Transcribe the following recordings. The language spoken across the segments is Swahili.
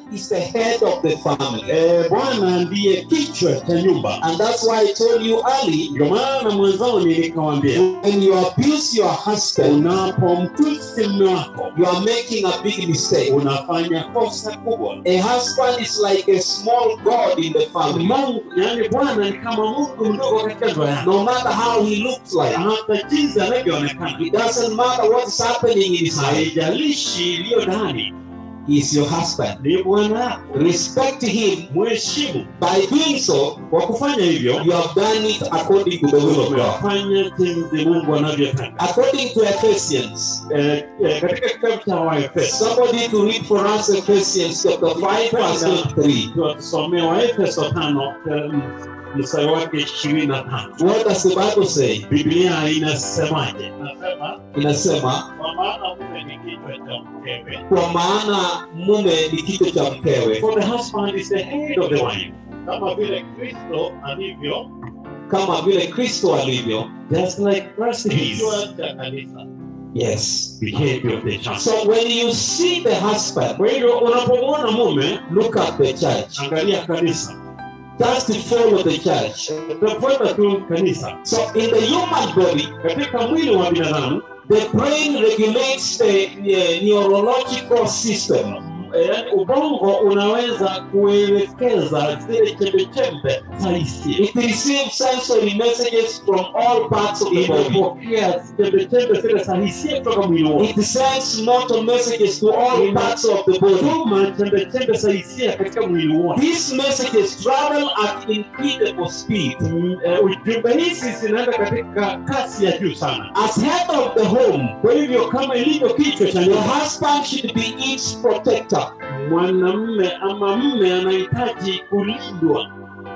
is the head of the family. Eh, bwana ndiye kichwa cha nyumba And that's why I told you early ndio maana mwanzoni nikawambia when you abuse your husband, unapomtusi mme wako you are making a big mistake. unafanya kosa kubwa A husband is like a small God in the family. mungu yani bwana ni kama mungu mdogo katika ndoa yako No matter how he looks like, hata jinsi anavyoonekana it doesn't matter what is happening in his life, haijalishi iliyo ndani he is your husband. ni bwana yako Respect him. mheshimu By doing so, kwa kufanya hivyo you have done it according to the will of God. umefanya jinsi mungu anavyotaka According to Ephesians, Eh, eh, katika kitabu cha waefeso somebody to read for us Ephesians chapter 5, verse 3. tusomea waefeso tano eh, mstari wake ishirini na tano What does the Bible say? biblia inasemaje nasema Inasema, kwa maana mume ni kichwa cha mkewe kwa maana mume ni kichwa cha mkewe, for the husband is the head of the wife kama vile kristo alivyo kama vile Kristo alivyo. just like Christ is kichwa cha kanisa Yes. the head of the church So when you see the husband, kwa hivyo unapomwona mume look at the church. angalia kanisa Just follow the church. tafuata tu kanisa So in the human body, katika mwili wa binadamu the brain regulates the uh, neurological system. yaani ubongo unaweza kuelekeza zile chembechembe za hisia It receives sensory messages from all parts of the body. inapokea chembechembe zile za hisia kutoka mwili wote It sends motor messages to all parts of the body. tuma chembechembe za hisia katika mwili wote These messages travel at incredible speed. Mm, eh, ujumbe hizi zinaenda katika kasi ya juu sana As head of the home, kwa hivyo kama ilivyo kichwa cha the nyumba husband should be its protector, mwanamme ama mme anahitaji kulindwa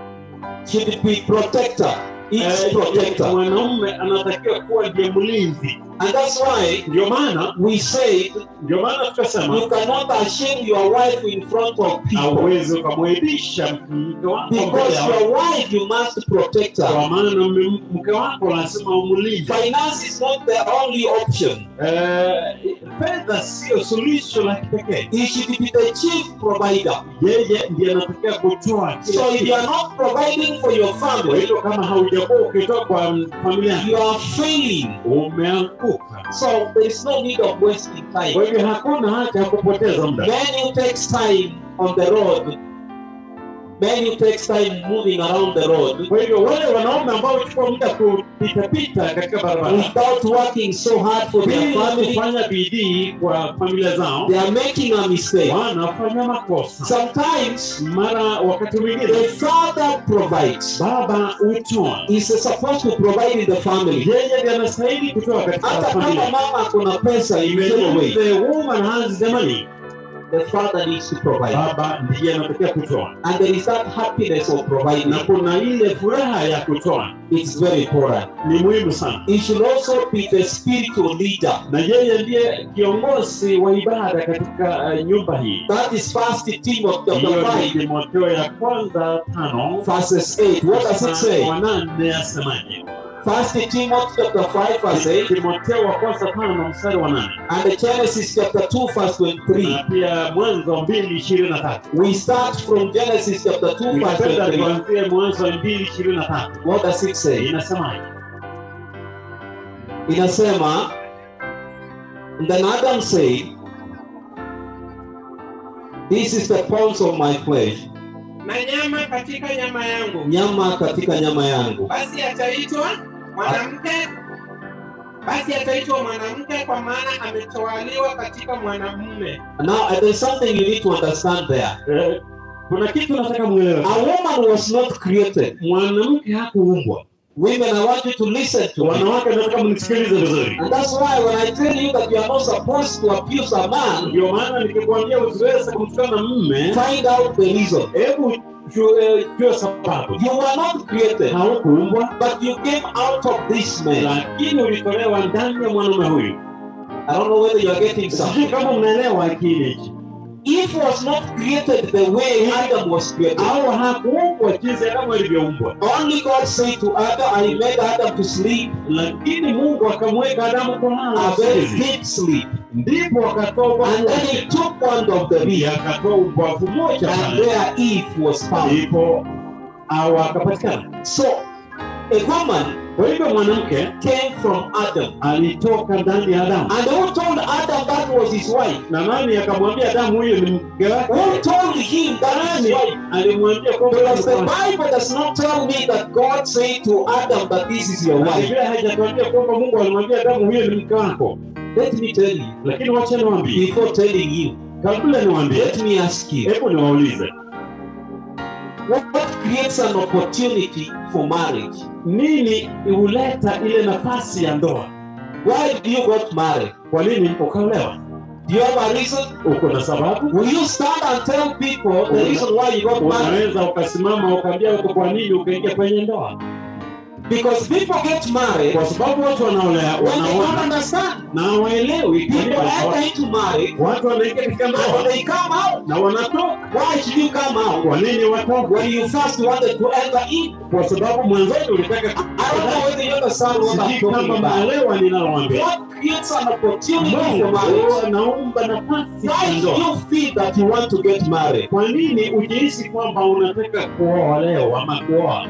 should be protector, its Eh, protector. mwanamume anatakiwa kuwa ndiye mlinzi And that's why ndio maana we say ndio maana tukasema you cannot ashame your wife in front of people. hauwezi ukamwaibisha mke wako mbele Because ya your watu. wife, you must protect her. kwa maana mme- mke wako lazima umlinde Finance is not the only option. Eh, fedha sio suluhisho la kipekee He should be the chief provider. yeye ndiye anatakiwa kutoa kila So if kitu. you are not providing for your kwa family, hivyo kama haujakuwa ukitoa kwa familia you are failing. umeanguka So there is no need of wasting time. kwa hivyo hakuna haja ya kupoteza muda Men who takes time on the road, men who takes time moving around the road kwa hivyo wale wanaume ambao huchukua muda kupitapita katika barabara without working so hard for their bila family, kufanya bidii kwa familia zao they are making a mistake. wanafanya makosa Sometimes mara wakati the mwingine father provides. baba hutoa He's supposed to provide in the family. yeye ndiye anastahili kutoa katika Hata kama familia mama kuna pesa in Even any way, if the woman has the money the father needs to provide. baba ndiye anatakiwa kutoa And there is that happiness of providing. na kuna ile furaha ya kutoa It's very important. ni muhimu sana He should also be the spiritual leader. na yeye ndiye kiongozi wa ibada katika uh, nyumba hii That is First Timothy chapter hiyo ni 5, timotheo ya kwanza tano verses 8. What does it say? wanane asemaje First Timothy chapter 5, verse 8, timotheo wa kwanza tano mstari wa nane and the Genesis chapter 2, verse 23. na pia mwanzo mbili ishirini na tatu We start from Genesis chapter 2, verse ningependa 23. tuanzie mwanzo mbili ishirini na tatu What does it say? inasemaje Inasema, and then Adam said, This is the bones of my flesh, na nyama katika nyama yangu, nyama katika nyama yangu. basi ataitwa mwanamke, basi ataitwa mwanamke, kwa maana ametwaliwa katika mwanamume. Now, there's something you need to understand there. Eh, kuna kitu nataka mwelewe A woman was not created. mwanamke hakuumbwa Women, I want you to listen to me. wanawake nataka mnisikilize vizuri And that's why when I tell you that you are not supposed to abuse a man, ndio maana nikikwambia usiweze kumtukana mme find out the reason. hebu ju- eh, jua sababu You were not created, haukuumbwa but you came out of this man. lakini ulitolewa ndani ya mwanaume huyu I don't know whether you are getting sijui something. kama mnaelewa kile hichi Eve was not created the way Adam was created. au hakuumbwa jinsi adamu alivyoumbwa Only God said to Adam, I made Adam to sleep lakini mungu akamweka adamu a kulala very usingizi. deep sleep. ndipo akatoa ubavu And then wake. he took one of the rib, pia akatoa ubavu moja and pale. there Eve was found. ndipo awa akapatikana So, a woman kwa hivyo mwanamke came from Adam. alitoka ndani ya adamu And who told Adam that was his wife? na nani akamwambia adamu huyo ni mke wake Who told him that is his wife? alimwambia kwamba Because the ni mke Bible does not tell me that God said to Adam that this is your wake. Na wife. Biblia haijatuambia kwamba mungu alimwambia adamu huyo ni mke wako Let me tell you, lakini wacha niwaambie before telling you, kabla niwaambie let me ask you, hebu niwaulize what creates an opportunity for marriage? nini huleta ile nafasi ya ndoa Why do you got married? kwa nini ukaolewa Do you have a reason? uko na sababu Will you stand and tell people the reason why you got married? unaweza ukasimama ukaambia watu kwa nini ukaingia kwenye ndoa Because people get married kwa sababu watu wanaolea when they don't wanaona understand. na waelewi People enter into marriage watu wanaingia katika and when ndoa they come out, na wanatoka why should you come out kwa nini watoka when you first wanted to enter in? kwa sababu mwanzoni ulitaka I don't know whether you understand what I'm sijui talking kama about. maelewa ninaloambia What creates an opportunity for marriage? Mungu anaumba nafasi ya Why do ndoa you feel that you want to get married? kwa nini ujihisi kwamba unataka kuoa leo ama kuoa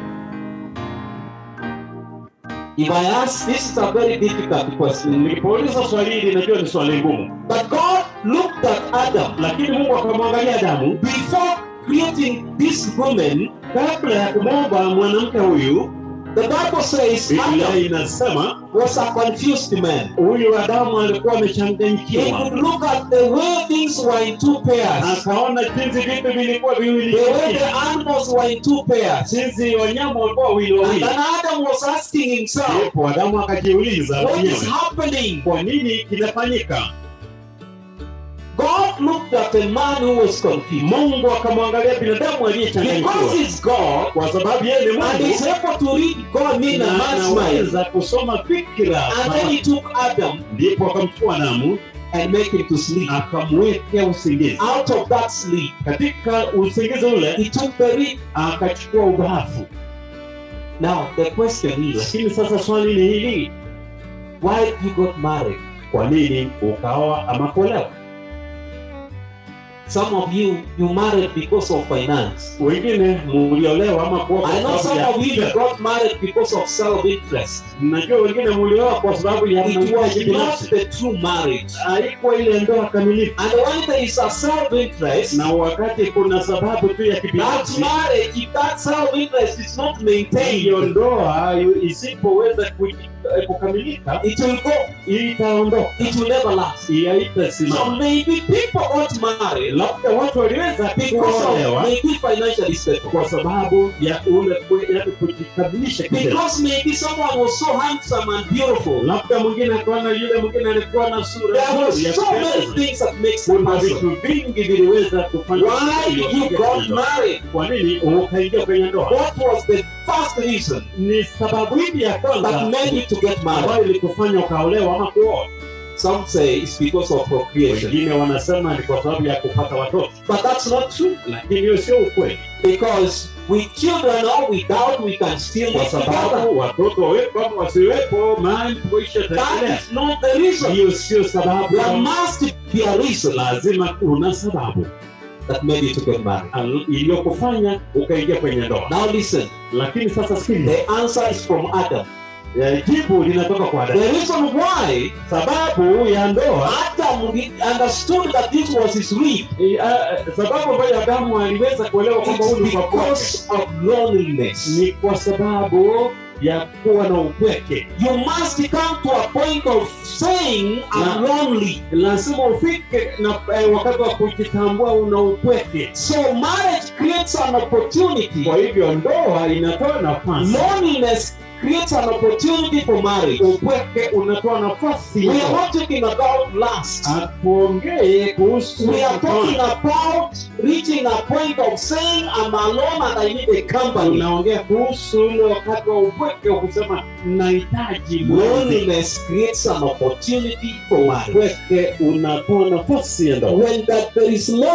If I ask, this is a very difficult question. nilipouliza swali hili najua ni swali ngumu But God looked at Adam lakini mungu akamwangalia adamu before creating this woman. kabla ya kumwomba mwanamke huyu The Bible says biblia Adam inasema was a confused man. huyu adamu alikuwa He amechanganyikiwa could look at the way things were in two pairs. akaona jinsi vitu vilikuwa viwili The way the animals were in two pairs. jinsi wanyama walikuwa wawili And wawili then Adam was asking himself, ndipo adamu akajiuliza what is mwenyewe happening? kwa nini kinafanyika God looked at a man who was confused. mungu akamwangalia binadamu Because aliyechanganyikiwa he's God kwa sababu yeye ni and he's mungu able to read God in a na man's mind. anaweza kusoma fikira And then he took Adam ndipo akamchukua adamu and make him to sleep. akamwekea usingizi Out of that sleep, katika usingizi ule he took the rib. akachukua ubavu Now the question is, lakini sasa swali ni hili why you got married? kwa nini ukaoa ama kuolewa Some of you you married because of finance. wengine muliolewa ama kuoa kwa I know sababu some ya of you you fedha. got married because of self-interest. najua wengine mulioa kwa sababu ya It was mahitaji not binafsi the true marriage. haikuwa ile ndoa kamilifu And when there is a self-interest, na wakati kuna sababu tu ya that kibinafsi marriage, if that self-interest is not hiyo maintained, ndoa isipoweza kuji- eh, kukamilika it will go. itaondoka It will never last. So haitasimama maybe people got married labda watu waliweza because of kuolewa maybe financially stable. kwa sababu ya ule kwe- ya kujikamilisha kifedha Because maybe someone was so handsome and beautiful. labda mwingine akaona yule mwingine alikuwa na sura There were nzuri ya so many kupendeza. things that makes a kuna person. vitu vingi viliweza kufanya Why you got married? kwa nini ukaingia kwenye ndoa What was the first reason ni sababu hivi ya that kwanza made you to get married? ambayo ilikufanya ukaolewa ama kuoa Some say it's because of procreation. wengine wanasema ni kwa sababu ya kupata watoto But that's not true. lakini hiyo sio ukweli Because with children or without, we can still kwa live together. sababu watoto wawepo ama wasiwepo mahali kuisha That taendelea is not the reason. hiyo sio sababu There must be a reason lazima kuna sababu that made you to get married. al- iliyokufanya ukaingia kwenye ndoa Now listen, lakini sasa sikiliza the answer is from Adam. Eh, jibu linatoka kwa Adamu. The reason why Sababu ya ndoa Adam understood that this was his rib eh, ah, sababu ambayo Adamu aliweza kuelewa kwamba huu is ni ubavu wake because of loneliness. ni kwa sababu ya kuwa na upweke. You must come to a point of saying, I'm lonely. Lazima ufike na eh, wakati wa kujitambua una upweke. So marriage creates an opportunity. Kwa hivyo ndoa inatoa nafasi, Loneliness creates an opportunity for marriage. upweke unatoa nafasi. We are not talking about lust. Atuongee kuhusu We are talking ndoa. about reaching a point of saying, I'm alone and I need a company. Tunaongea kuhusu ule wakati wa upweke wa kusema nahitaji mwenzi. Loneliness creates an opportunity for marriage. Upweke unatoa nafasi ya ndoa. When that there is loneliness,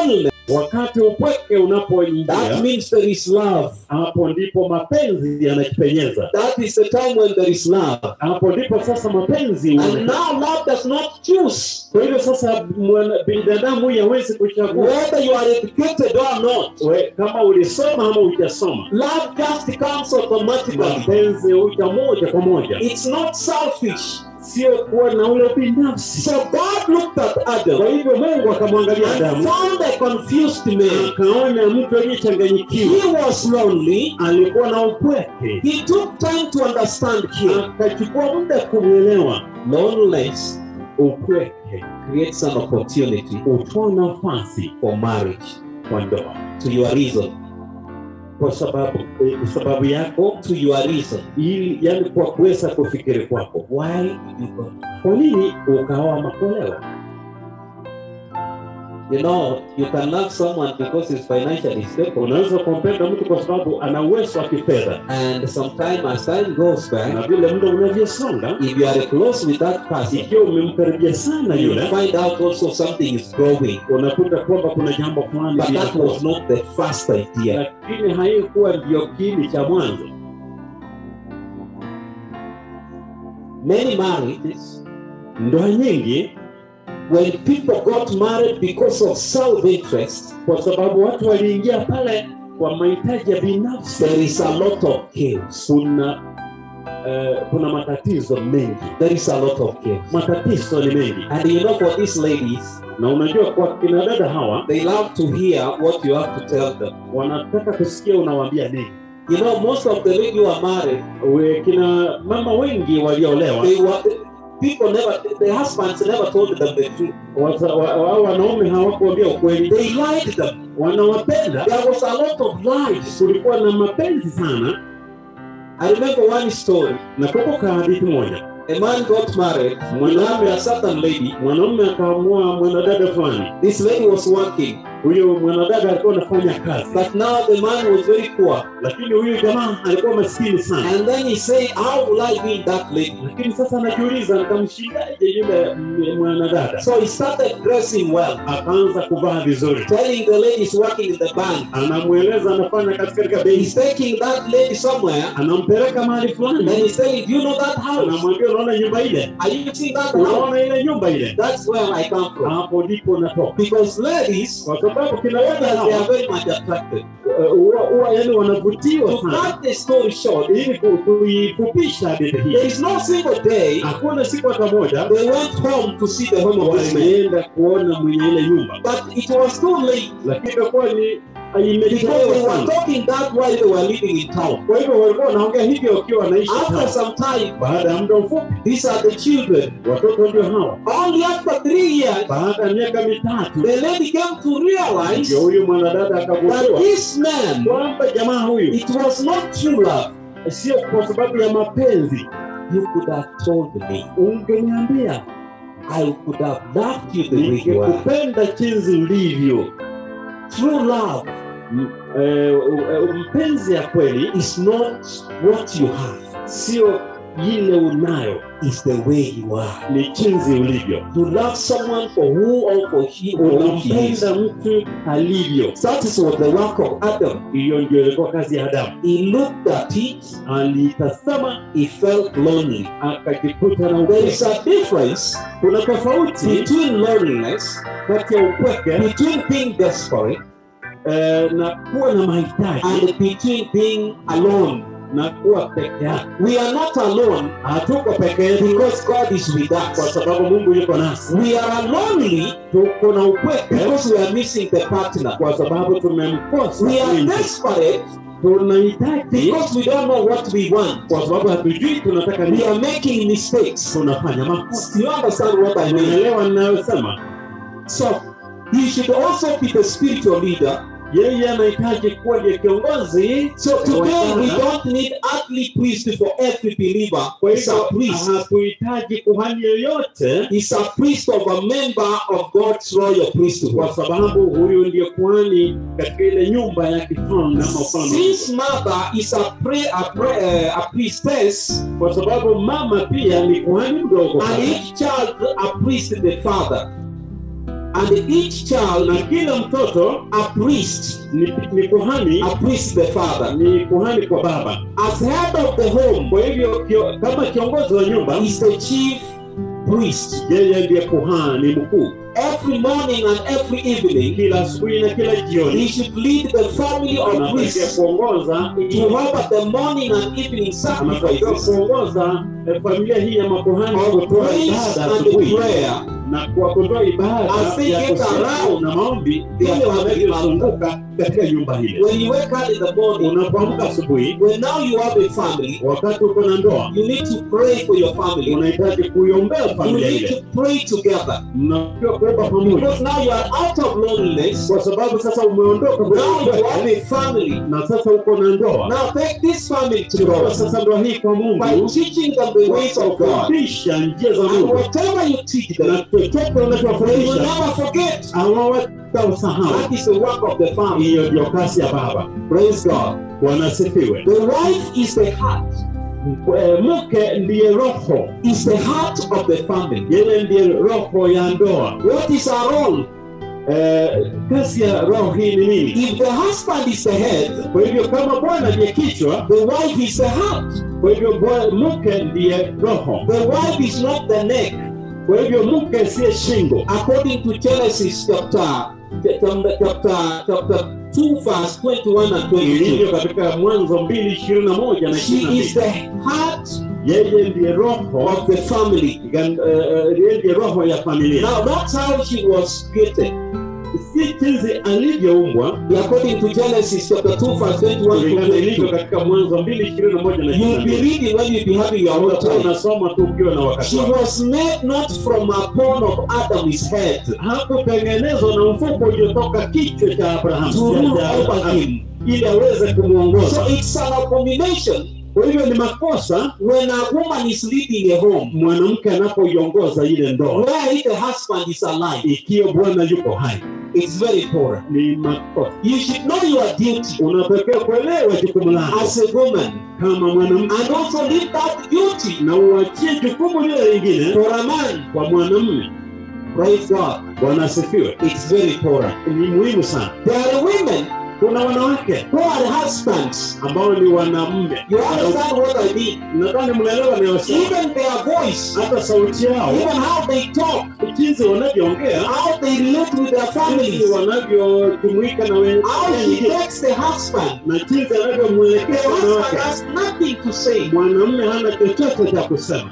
wakati upweke unapoingia that means there is love. hapo ndipo mapenzi yanajipenyeza That is the time when there is love. hapo ndipo sasa mapenzi And huonekana. now love does not choose kwa hivyo sasa mwana- binadamu huyu hawezi kuchagua whether you are educated or not. We- kama ulisoma ama hujasoma Love just comes automatically. mapenzi huja moja kwa moja It's not selfish. sio kuwa na ule binafsi So God looked at kwa Adam hivyo mungu akamwangalia and adamu found a confused man. akaona mtu aliyechanganyikiwa He was lonely. alikuwa na upweke He took time to understand him. akachukua muda kumwelewa Loneliness upweke creates an opportunity utoa nafasi for marriage. kwa ndoa To your reason. kwa sababu eh, sababu yako To your reason. ili yani kwa kuweza kufikiri kwako Why did you go? kwa nini ukaoa makolewa You know, you can love someone because he's financially stable. unaweza kumpenda mtu kwa sababu ana uwezo wa kifedha And sometime as time goes na by, vile muda unavyosonga if you are close with that person, ikiwa umemkaribia sana you yule find out also something is growing. unakuta kwamba kuna jambo fulani But that linakuwa. was not the first idea. lakini haikuwa ndio kiini cha mwanzo Many marriages, ndoa nyingi when people got married because of self-interest, kwa sababu watu waliingia pale kwa mahitaji ya binafsi there is a lot of chaos. kuna eh, kuna matatizo mengi There is a lot of chaos. matatizo ni mengi And you know, for these ladies, na unajua kwa kina dada hawa they love to hear what you have to tell them. wanataka kusikia unawaambia nini You know, most of the ladies who are married, We- kina mama wengi waliolewa they were people never, the husbands never told them the truth. wasa- wa- wa- wanaume hawakuambia ukweli They lied them. wanawapenda There was a lot of lies. kulikuwa na mapenzi sana I remember one story. nakumbuka hadithi moja A man got married. He loved a certain lady. mwanaume akaamua mwanadada fulani This lady was working, huyo mwanadada alikuwa anafanya kazi but now the man was very poor. lakini huyu jamaa alikuwa maskini sana And then he said, How will I win that lady? lakini sasa anajiuliza nitamshindaje yule m- mwanadada So he started dressing well, akaanza kuvaa vizuri telling the ladies working in the bank. anamweleza anafanya kazi katika benki He's taking that lady somewhere, anampeleka mahali and fulani he's saying, Do you know that house? anamwambia unaona nyumba ile Are you seeing that house? unaona ile nyumba ile That's where I come from. hapo ndipo natoka Because ladies, kwa sababu kina they dada are hawa very much attracted. uh, huwa huwa yani wanavutiwa To sana cut the story short, ili ku- kuifupisha hadithi there hii is no single day hakuna siku hata moja they went home to see the home of this man. walienda kuona mwenye ile nyumba But it was too late lakini ikakuwa ni because they imechelewa were sana talking that while they were living in town. kwa hivyo walikuwa wanaongea hivyo wakiwa wanaishi After town. some time, baada ya muda mfupi these are the children. watoto ndio hawa Only after three years, baada ya miaka mitatu the lady came to realize ndio huyu mwanadada that akagundua this man, kwamba jamaa huyu it was not true love. sio kwa sababu ya mapenzi You could have told me. ungeniambia I could have loved you the way you are. ningekupenda jinsi ulivyo True love M- eh, eh, mpenzi ya kweli is not what you have, sio ile unayo it's the way you are. ni jinsi ulivyo You love someone for who or for he or who he is. unampenda mtu alivyo That is what the work of Adam. hiyo ndio ilikuwa kazi ya adamu He looked at it, alitazama he felt lonely. akajikuta na There is upweke a difference kuna tofauti between loneliness, kati ya upweke between being desperate, eh, na kuwa na mahitaji and between being alone. na kuwa peke yake We are not alone hatuko peke yetu because God is with kwa us. sababu mungu yuko nasi We are lonely tuko na upweke because we are missing the partner. kwa sababu tumemkosa We are mwenzi. desperate tunahitaji because we don't know what we want. kwa sababu hatujui tunataka We nini are making mistakes. tunafanya makosa You understand what I mean? unaelewa ninayosema So he should also be the spiritual leader. yeye anahitaji kuwa ndiye kiongozi So today we Wachana. don't need earthly priest for every believer. kwa He's hivyo a priest. hatuhitaji kuhani yoyote He's a priest of a member of God's royal priesthood. kwa sababu huyu ndiye kuhani katika ile nyumba ya kifalme ama ufalme Since mother is a, pray, a, pray, uh, a priestess, kwa sababu mama pia ni kuhani mdogo and each child a priest the father. And each child, na kila mtoto a priest, ni, ni kuhani a priest the father. ni kuhani kwa baba. As head of the home, Kwa hivyo kio, kama kiongozi wa nyumba is the chief priest. yeye ndiye kuhani mkuu. Every morning and every evening, Kila asubuhi na kila he jioni should lead the family of anatakiwa priests kuongoza to have the morning and evening anatakiwa sacrifices kuongoza eh, familia hii ya makuhani of kutoa praise ibada and asubuhi prayer na kwa kutoa ibada As they ya get kusifu around na maombi their vile family wanavyozunguka katika nyumba hile. When you wake up in the morning, Unapoamka asubuhi, when now you have a family, wakati uko na ndoa, you need to pray for your family. unahitaji kuiombea You familia need ile, to pray together. mnatakiwa kuomba pamoja, Because now you are out of loneliness. kwa sababu sasa umeondoka kwenye Now you upweke, have a family. na sasa uko na ndoa. Now take this family to Chukua God sasa ndoa hii kwa by Mungu, teaching them the ways of God. kufundisha njia za And Mungu, whatever you teach na them, chochote they will unachowafundisha never forget. hawatausahau. That is the work of the family. Hiyo ndio kazi ya baba. Praise God. Bwana asifiwe. The wife is the heart. Eh, Mke ndiye roho, Is the heart of the family. yeye ndiye roho ya ndoa. What is our role? Eh, kazi ya roho hii ni nini? If the husband is the head, Kwa hivyo kama Bwana ndiye kichwa, the wife is the heart. kwa hivyo bwa- mke ndiye roho, The wife is not the neck. kwa hivyo mke siye shingo. According to Genesis chapter chapter chapter, chapter 2 verse 21 and 22. Ilivyo katika Mwanzo mbili ishirini na moja na ishirini She na is mbili. the heart Yeye ndiye roho, of the family. gan- eh, eh, yeye ndiye roho ya familia. Now that's how she was created. Si jinsi alivyoumbwa According to Genesis chapter 2 verse 21 to kulingana ilivyo 22. katika Mwanzo mbili ishirini na moja na ishirini You'll na be mbili. reading when you be having your own Utakuwa time. unasoma tu ukiwa na wakati She wako. was made not from a bone of Adam's head hakutengenezwa na mfuko uliotoka kichwa cha Abrahamu to rule cha- over cha- him. ili aweze kumwongoza. So it's an abomination Kwa hivyo ni makosa when a woman is leading a home mwanamke anapoiongoza ile ndoa where the husband is alive. ikiwa Bwana yuko hai, It's very poor. ni makosa. You should know your duty Unatakiwa kuelewa jukumu lako as a woman kama mwanamke, and also leave that duty na uachie jukumu lile lingine for a man. kwa mwanamume. Praise God. Bwana asifiwe. It's very poor. Ni muhimu sana. There are women Kuna wanawake who are husbands. ambao ni wanamume, You understand what I mean? nadhani mnaelewa nayosema. Even their voice, Hata sauti yao, even how they talk, jinsi wanavyoongea how they relate with their jinsi families, wanavyojumuika na wenye- how she wengine takes the husband. na jinsi The anavyomwelekea husband wanawake. has nothing to say. Mwanamume hana chochote cha kusema.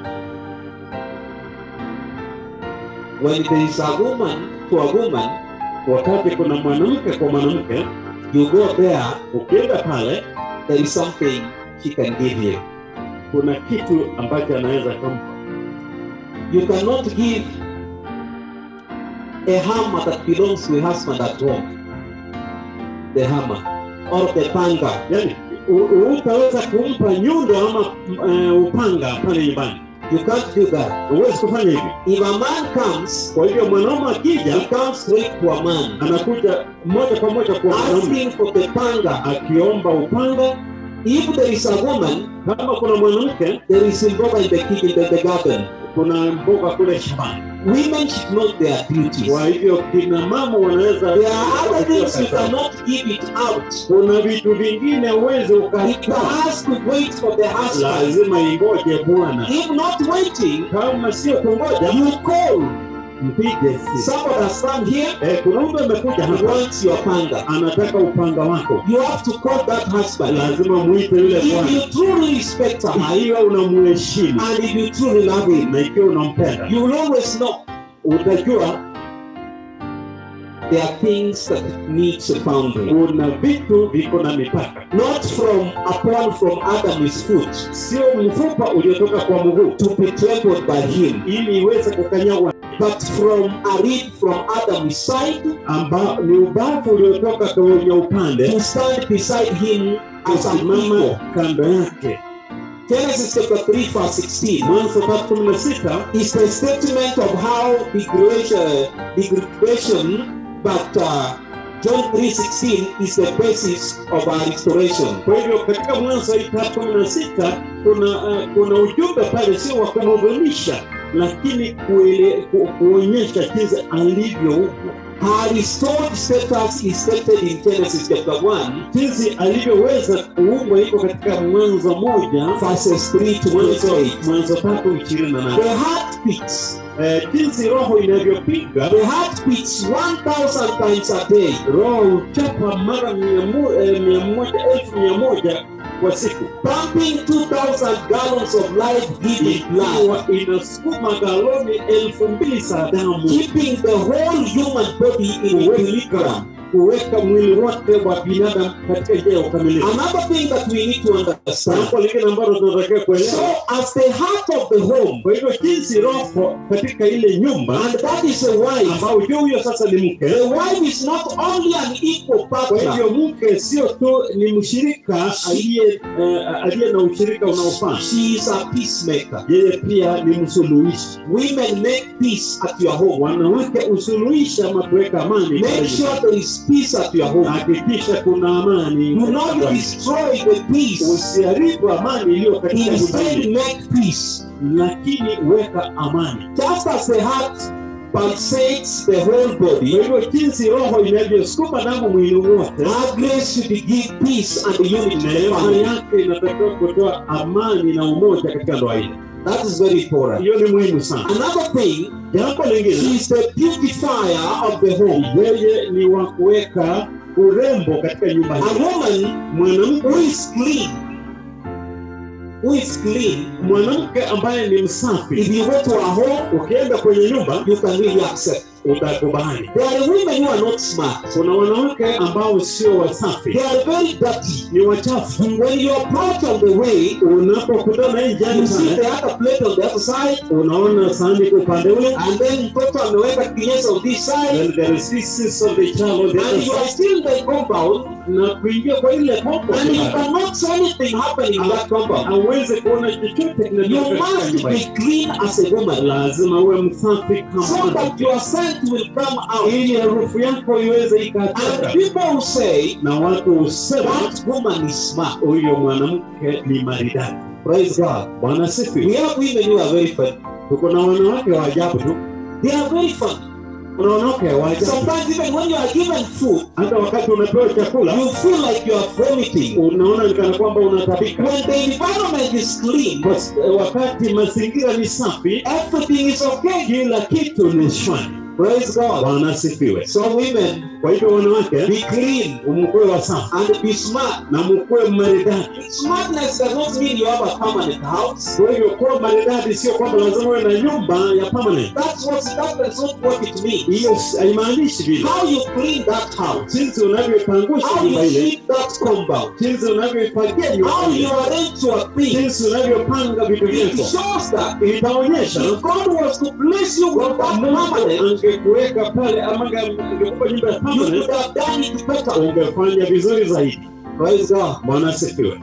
When there is a woman to a woman, Wakati kuna mwanamke kwa mwanamke, you go there, ukienda pale, there is something she can give you. kuna kitu ambacho anaweza kumpa. You cannot give a hammer that belongs to a husband at home. The hammer or the panga. Yani utaweza kumpa nyundo ama uh, upanga pale nyumbani, You can't do that. huwezi kufanya hivyo. If a man comes, Kwa hivyo mwanaume akija, he comes straight to a man, anakuja moja kwa moja kwa mwanaume asking for the panga. akiomba upanga. If there is a woman, Kama kuna mwanamke, there is mboga in the kitchen, in the garden. kuna mboga kule shambani. Women should know their duties. Kwa hivyo kina mama wanaweza There are other things you cannot give it out. kuna vitu vingine uweze It ukatoa, has to wait for the husband. lazima ingoje Bwana. If not waiting, Kama sio kungoja, you call. mpige simu. Somebody has come here Eh, kuna mtu amekuja and hapa wants your panga. anataka upanga wako, You have to call that husband. lazima muite yule If bwana, you truly respect her ikiwa unamheshimu and if you truly love him, na ikiwa unampenda, you will always know utajua there are things that needs a boundary. kuna vitu viko na mipaka, Not from upon from Adam's foot sio mfupa uliotoka kwa mguu to be trampled by him, ili iweze kukanyagwa, but from a reed from Adam's side amba ni ubavu uliotoka kwenye upande to stand beside him as an kusimama equal. kando yake. Genesis chapter 3 verse 16 Mwanzo tatu kumi na sita is the statement of how degradation, degradation but uh, John 3.16 is the basis of our restoration. Kwa hivyo katika Mwanzo hii tatu kumi na sita kuna uh, kuna ujumbe pale, sio wa kumhuzunisha, lakini kuele, ku, kuonyesha jinsi alivyoumbwa Her restored status is stated in Genesis chapter 1, jinsi alivyoweza kuumbwa iko katika mwanzo moja verses 3 to verse mwanzo 8. mwanzo tatu ishirini na nane The heart beats. Eh, jinsi roho inavyopiga The heart beats 1,000 times a day. roho huchapa mara mia mo- eh, mia moja elfu mia moja kwa siku pumping 2,000 gallons of life-giving blood, ikiwa inasukuma galoni elfu mbili za damu keeping the whole human body in equilibrium. kuweka mwili wote wa binadamu katika njia ya ukamilifu Another thing that we need to understand. jambo lingine ambalo tunatakiwa So, kuelewa as the heart of the home, kwa hivyo jinsi roho katika ile nyumba and that is a wife, ambao ujue huyo sasa ni mke the wife is not only an equal kwa partner, hivyo mke sio tu ni mshirika aliye eh, aliye na ushirika unaofaa she is a peacemaker. yeye pia ni msuluhishi Women make peace at your home. wanawake usuluhisha ama kuweka amani pale Make sure there is peace at your home. hakikisha kuna amani Do not katika destroy the peace. usiharibu amani iliyo katika nyumba Instead, ile, make peace. lakini weka amani Just as the heart pulsates the whole kwa body, hivyo jinsi roho inavyosukuma damu mwili wote our grace should give peace and unity to the neema family. yake inatakiwa kutoa amani na umoja katika ndoa ile That is very important. hiyo ni muhimu sana Another thing, jambo she lingine is the beautifier of the home. yeye ni wa kuweka urembo katika nyumba A hii woman mwanamke who is clean, who is clean, mwanamke ambaye ni msafi if you go to a home, ukienda kwenye nyumba you can really accept. utakubali There are women who are not smart. kuna wanawake ambao sio wasafi They are very dirty. ni wachafu When you approach on the way, unapokutana hii you njiani see pale the other plate on the other side, unaona sahani kwa upande ule and then mtoto ameweka kinyesi on this side, then there is pieces of the child on the other and you are side. still in the compound, na kuingia kwa ile kombo and you cannot see anything happening in that compound. aweze kuona chochote You kinatokea katika must nyumba be hii. clean as a woman, lazima uwe msafi so kama that mwanamke. your scent will come out. ili harufu yako iweze And ikatoka people will say, na watu husema that woman is smart. huyo mwanamke ni maridadi Praise God. bwana We sifi have women who are very funny. tuko na wanawake wa ajabu tu They are very funny. kuna wanawake wa ajabu Sometimes even when you are given food, hata wakati unapewa chakula you feel like you are vomiting. unaona ni kana kwamba unatabika When the environment is clean, Bas- wakati mazingira ni safi everything is okay. kila kitu ni shwari Praise God. bwana asifiwe So women, kwa hivyo wanawake be clean mkuwe wasafi and be smart. na mkuwe maridadi Smartness does not mean you have a permanent house. kwa hivyo kuwa maridadi sio kwamba lazima uwe na nyumba ya permanent That's what that does not what it means. hiyo s- haimaanishi vile How you clean that house, jinsi unavyopangusha how nyumba you ile keep that compound, jinsi unavyoifagia nyumba how you ile arrange your things. jinsi unavyopanga vitu It vyako shows that itaonyesha if God was to bless you with kwamba that Mungu permanent, angekuweka pale ama ange- angekupa nyumba ya you could permanent have done it better. ungefanya vizuri zaidi Praise God. bwana asifiwe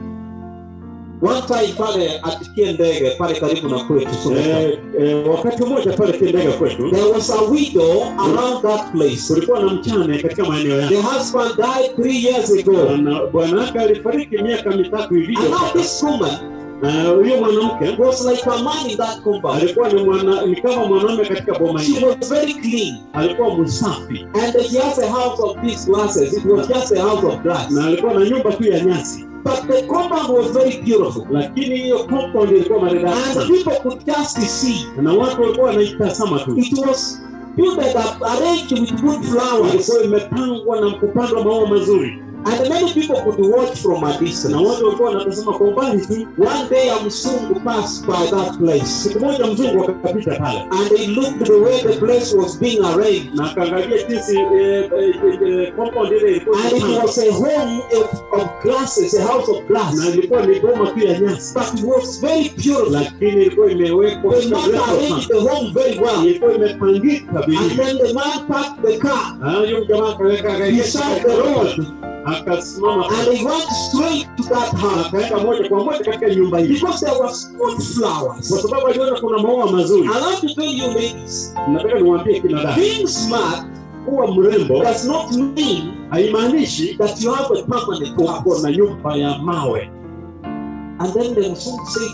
One time pale atikie ndege pale karibu na kwetu Sokoto. Eh, eh, wakati mmoja pale Kindega kwetu There was a widow around that place. kulikuwa na mchane katika maeneo The yake husband died three years ago. Na bwana wake alifariki miaka mitatu hivi And now this woman na huyo mwanamke was like a man in that compound. alikuwa ni mwana ni kama mwanaume katika boma She hili was very clean. alikuwa msafi And she has a house of these glasses. It was just a house of glass. na alikuwa na nyumba tu ya nyasi But the compound was very beautiful. lakini hiyo compound ilikuwa maridadi And sana people could just see. na watu walikuwa wanaitazama tu It was built up, arranged with good flowers. ilikuwa imepangwa na kupandwa maua mazuri And many people could watch from a distance. na watu walikuwa wanatazama kwa umbali tu One day a Mzungu passed by that place. siku moja mzungu akapita pale And he looked the way the place was being arranged. na akaangalia jinsi eh, eh, eh, compound ile ilikuwa And it imepangwa. was a home of, of glasses, a house of glass. na ilikuwa ni boma tu ya nyasi But it was very beautiful. lakini ilikuwa imewekwa The katika man mlango arranged sana. the home very well. ilikuwa imepangika And vizuri then the man parked the car Ah, huyo jamaa akaweka beside the road. akasimama And he went straight to that house. akaenda moja kwa moja katika nyumba hii Because there was good kwa flowers. sababu aliona kuna maua mazuri I want to tell you ladies, nataka niwaambie kina dada being smart kuwa mrembo does not mean haimaanishi that you have a permanent uko house. na nyumba ya mawe And then the Mzungu said,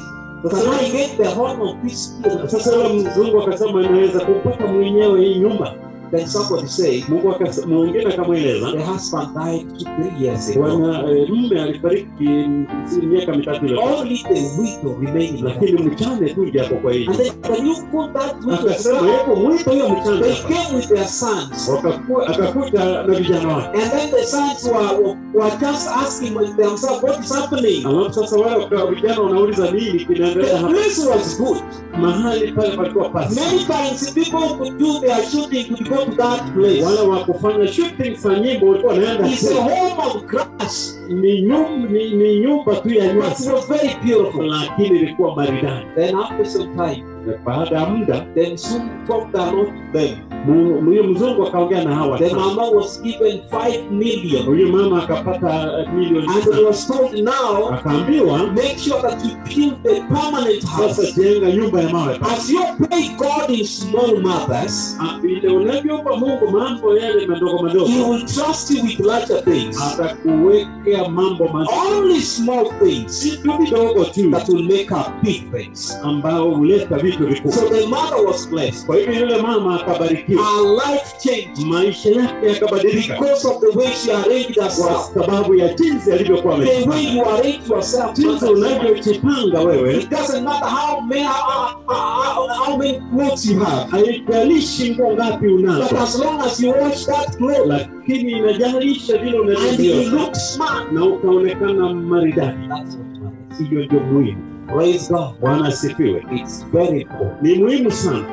Can I get the home of this here? Sasa yule mzungu akasema naweza kupata mwenyewe hii nyumba. Then somebody said, Mungu akasema, mwingine akamweleza the husband died two, three years ago. bwana eh, mume alifariki mm, si miaka mitatu iliyopita, Only the widow remained in the lakini mchane tu ndiye hapo kwa hii And nyumba. then can you put that widow Akasema son? hebu mwite huyo mchane They hapa. came with their sons. Wakaku- akakuta na vijana wake, And then the sons were, were just asking themselves, what is happening? alafu sasa wale waka- vijana wanauliza nini kinaendelea The hapa. place was good. Mahali pale palikuwa pasi, Many times people could do their shooting could go to that place. wale wa kufanya shooting za nyimbo walikuwa wanaenda It's a kule. home of grass, ni nyumba ni, ni nyumba tu ya but it nyasi, was very beautiful. lakini ilikuwa maridadi. Then after some time, Na baada ya muda then soon talked a lot to them. mu- huyo mzungu akaongea na hawa The tano. mama was given five million. huyu mama akapata eh, milioni And sita. it was told now, akaambiwa make sure that you build a permanent sasa house. jenga nyumba ya mawe As you pay God in small matters, Ah, vile unavyompa mungu mambo yale madogo He madogo will trust you with larger things. atakuwekea mambo mazuri Only small things si tu vidogo tu that will make up big things. ambao huleta vitu So vikubwa the mother was blessed. kwa hivyo yule mama akabarikiwa Her life changed maisha yake yakabadilika because of the way she arranged kwa herself. sababu ya jinsi alivyokuwa The way amejipanga. you arrange yourself, jinsi unavyojipanga wewe it doesn't matter how many how, how, how many clothes you have, haijalishi nguo ngapi but unazo as long as you wash that clothes lakini inajalisha vile and you unavyo look smart, na ukaonekana maridadi that's what matters. hiyo ndio muhimu Praise God. bwana asifiwe It's very important. ni muhimu sana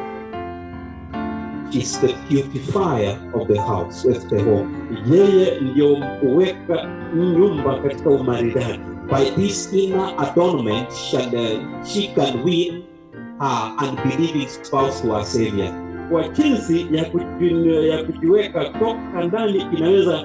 It's the beautifier of the house, of the home. yeye ndio kuweka nyumba katika umaridadi By this inner adornment shall uh, she can win her unbelieving spouse to her Savior. kwa jinsi ya, kuji, ya kujiweka toka ndani inaweza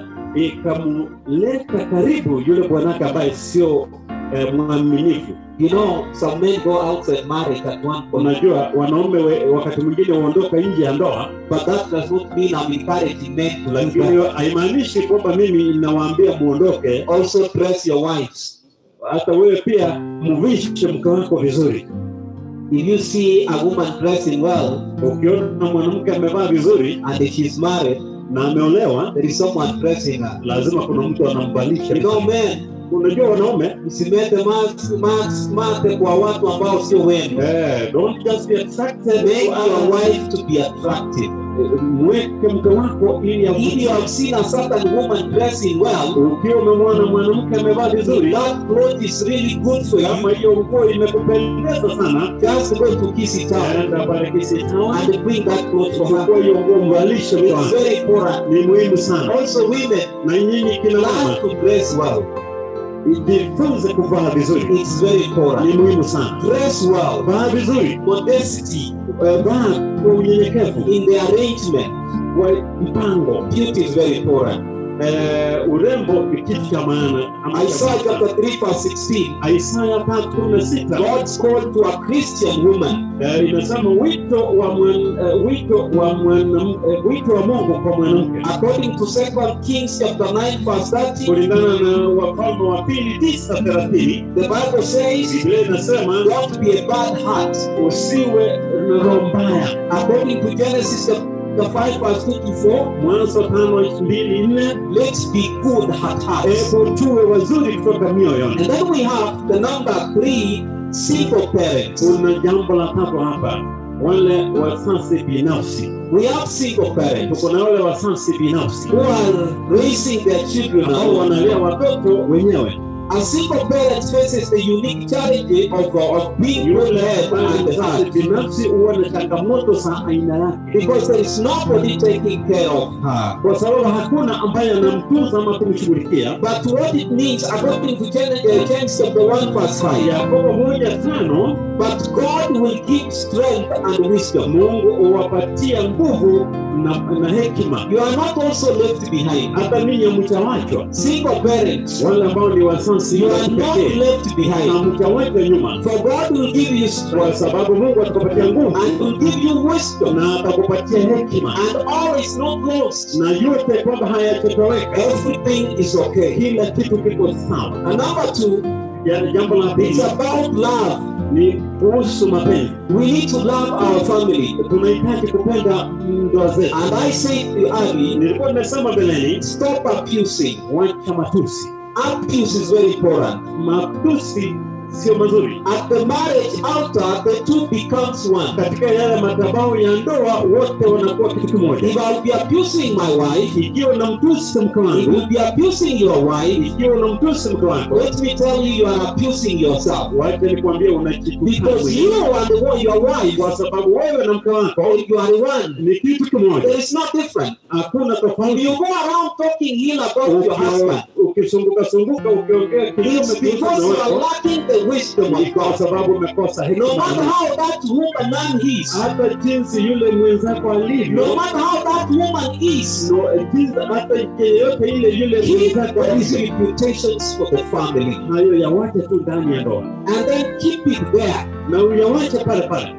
ikamleta karibu yule bwanake ambaye sio eh, mwaminifu You know, some men go outside marriage at one point, unajua wanaume we, wakati mwingine huondoka nje ya ndoa but that does not mean I'm encouraging men to like lakini that. hiyo haimaanishi kwamba mimi nawaambia muondoke Also, dress your wives. hata wewe pia mvishe mke wako vizuri If you see a woman dressing well ukiona mwanamke amevaa vizuri and if she's married, na ameolewa there is someone dressing her. lazima kuna mtu anamvalisha You know, men, unajua wanaume msimete mas- mas- mate kwa watu ambao sio wenu. eh, don't just be attracted Make to your others. wife to be attractive. mweke mke wako ili If you avutie have seen a certain woman dressing well, ukiwa umemwona mwanamke amevaa vizuri that cloth is really good for kama you. hiyo nguo imekupendeza sana Just go to kiss it out enda pale kisitao and bring that cloth for her. chukua hiyo nguo mvalishe mke It's wako very important. ni muhimu sana Also, women, na nyinyi kina mama learn to dress well. jifunze kuvaa vizuri It's very important. ni muhimu sana Dress well. vaa vizuri Modesty Eh, vaa kwa unyenyekevu in the arrangement. kwa mpango Beauty is very important. Eh, urembo ni kitu cha maana Ama- Isaiah chapter 3, verse 16. Isaya tatu kumi na sita God's call to a Christian woman Eh, inasema wito wa mwan, eh, wito wa mwanam, eh, wito wa Mungu kwa mwanamke according to 2 Kings chapter 9, verse 30. kulingana na Wafalme wa pili tisa thelathini The Bible says, Biblia inasema Don't be a bad heart. usiwe na roho mbaya. According to Genesis chapter 5, verse 2 to 4, Mwanzo tano mbili nne let's be good at hearts. hebu tuwe wazuri kutoka mioyoni. And then we have the number three, single parents. Kuna jambo la tatu hapa, wale wasasi binafsi. We have single parents Tuko na wale wasasi binafsi who are raising their children ambao alone. wanalea watoto wenyewe. A single parent faces the unique challenge of, of being Yule both head ambaye and ni the mzazi heart. binafsi huwa na changamoto za aina yake, Because there is nobody taking care of her. kwa sababu hakuna ambaye anamtunza ama kumshughulikia. But what it means, according to Gen- uh, James chapter 1, verse 5, Yakobo moja tano but God will give strength and wisdom. Mungu huwapatia nguvu na, na hekima. You are not also left behind. Hata ninyi mtawachwa, Single parents, wale ambao ni wasasi you wa are not kipekee, left na behind. mtawachwa nyuma, For God will give you kwa strength sababu Mungu atakupatia nguvu and will give you wisdom. na atakupatia hekima, And all is not lost. na yote kwamba hayachotoweka, Everything is okay. kila kitu kiko sawa. And number two, Yani jambo la it's pili about love. ni kuhusu mapenzi. We need to love our family. Tunahitaji kupenda ndoa zetu. And I said early, Nilikuwa nimesema mbeleni, stop abusing. wacha matusi. Abuse is very important. Matusi sio mazuri. At the marriage altar, the two becomes one. Katika yale madhabahu ya ndoa, wote wanakuwa kitu kimoja. If I'll be abusing my wife, Ikiwa unamtusi mke if wangu, you'll be abusing your wife, ikiwa unamtusi mke wangu, let me tell you, you are abusing yourself. wacha nikwambie unajitusi Because you mwenyewe. and the one, your wife, kwa sababu wewe na mke wako you are one. ni kitu kimoja, There is no different. hakuna If tofauti. you go around talking ill about your husband, ukizunguka zunguka ukiongea kinyume it's kuhusu because you mume are wako, lacking the wisdom ni of kwa God. sababu umekosa No hekima. matter how that woman man is, Hata jinsi yule mwenzako alivyo, no matter how that woman is, no, jinsi hata yeyote ile yule keep mwenzako these alivyo, reputations for the family hayo yawache tu ndani ya ndoa and then keep it there. na uyawache pale pale,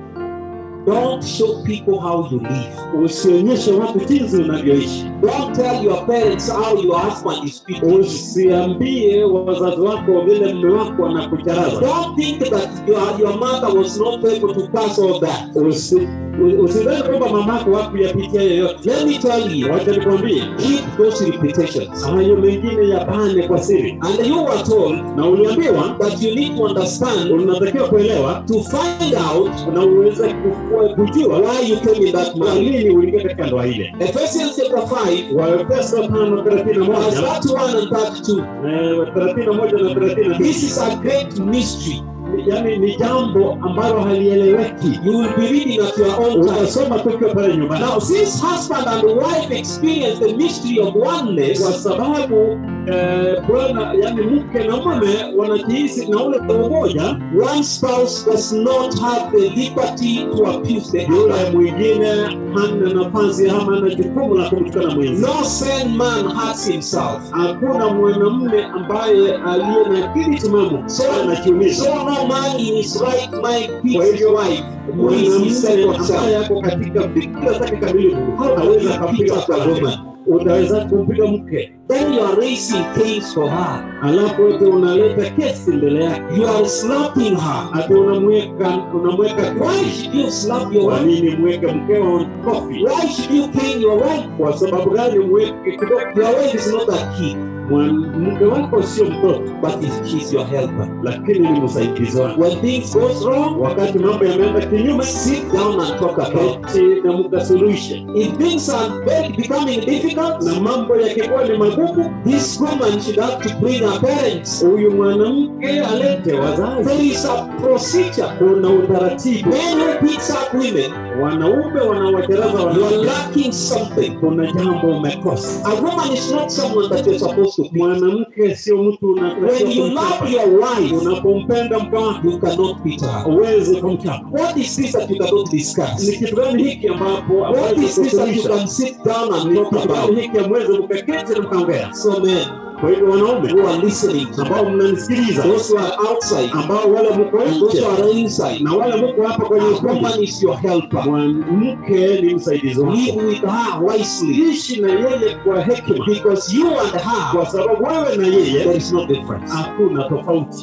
Don't show people how you live. usionyeshe watu jinsi unavyoishi. Don't tell your parents how your husband is speaking. Usiambie wazazi wako vile mume wako anakucharaza. Don't think that your, your mother was not able to pass all that. Usi- u- Usidhani kwamba mamako hakuyapitia yoyote. Let me tell you, Wacha nikwambie, keep those reputations. hayo mengine yapane kwa siri, And you were told na uliambiwa that you need to understand unatakiwa kuelewa to find out na uweze kufua- kujua why you came in that kwa marriage. nini uliingia katika ndoa ile. Ephesians chapter 5, Waefeso tano thelathini na verse moja 31 and 32. eh, thelathini na moja na thelathini na mbili This is a great mystery. yaani ni jambo ambalo halieleweki. You will be reading at your own time. Utasoma tukiwa pale nyumbani, Now, since husband and wife experience the mystery of kwa oneness, sababu eh, bwana yani mke na mume wanajihisi na ule umoja, one spouse does not have the liberty to abuse the yule other. mwingine hana nafasi ama hana jukumu la kumtukana mwenzi. No sane man hurts himself. Hakuna mwanamume ambaye aliye na akili timamu So, anajiumiza. so no man in his right mind Kwa beats his hivyo wife who is his mwanamume second ambaye son. yako katika fikira zake kamilifu How hawezi can you akampiga beat up a mke. woman? Utaweza kumpiga mke, Then you are raising canes for her. alafu ete unaleta kesi mbele yake, You are slapping her. ati unamweka unamweka Why kofi. should you slap your Kwa wife? nini mweke mkeo kofi? Why should you cane your wife? Kwa sababu gani mweke kidogo? Your wife is not a kid, Mwan- Mke wako sio mtoto, but is- she's your helper. lakini ni msaidizi wako. When things goes wrong, Wakati mambo yameenda kinyume, sit down and talk about it. keti na mkasuluhishe, If things are very becoming difficult, na mambo yakikuwa ni magumu, this woman should have to bring her parents. huyu mwanamke alete wazazi. There is a procedure. Kuna utaratibu. Men who beats up women, Wanaume wanawacharaza you are wanawake, lacking something. kuna jambo umekosa. A woman is not someone that you're supposed to be. Mwanamke sio mtu When unatakiwa you love kumchapa. your wife, Unapompenda mke wako you cannot beat her. uweze kumchapa. What is this that you cannot Ni discuss? kitu gani hiki ambapo What hawezi is this that you kusuluhisha? can sit down and Ni talk kitu about? gani hiki amweze mkaketi na mkaongea? So men Kwa hivyo wanaume who are listening, ambao mnanisikiliza, those who are outside, ambao wale mko and those nje who are inside, na wale mko hapa a kwenye ukumbi, woman is your helper. mwanamke ni msaidizi Live wako. with her wisely, Ishi na yeye kwa hekima, because you and her, kwa sababu wewe na there yeye is no difference. hakuna tofauti.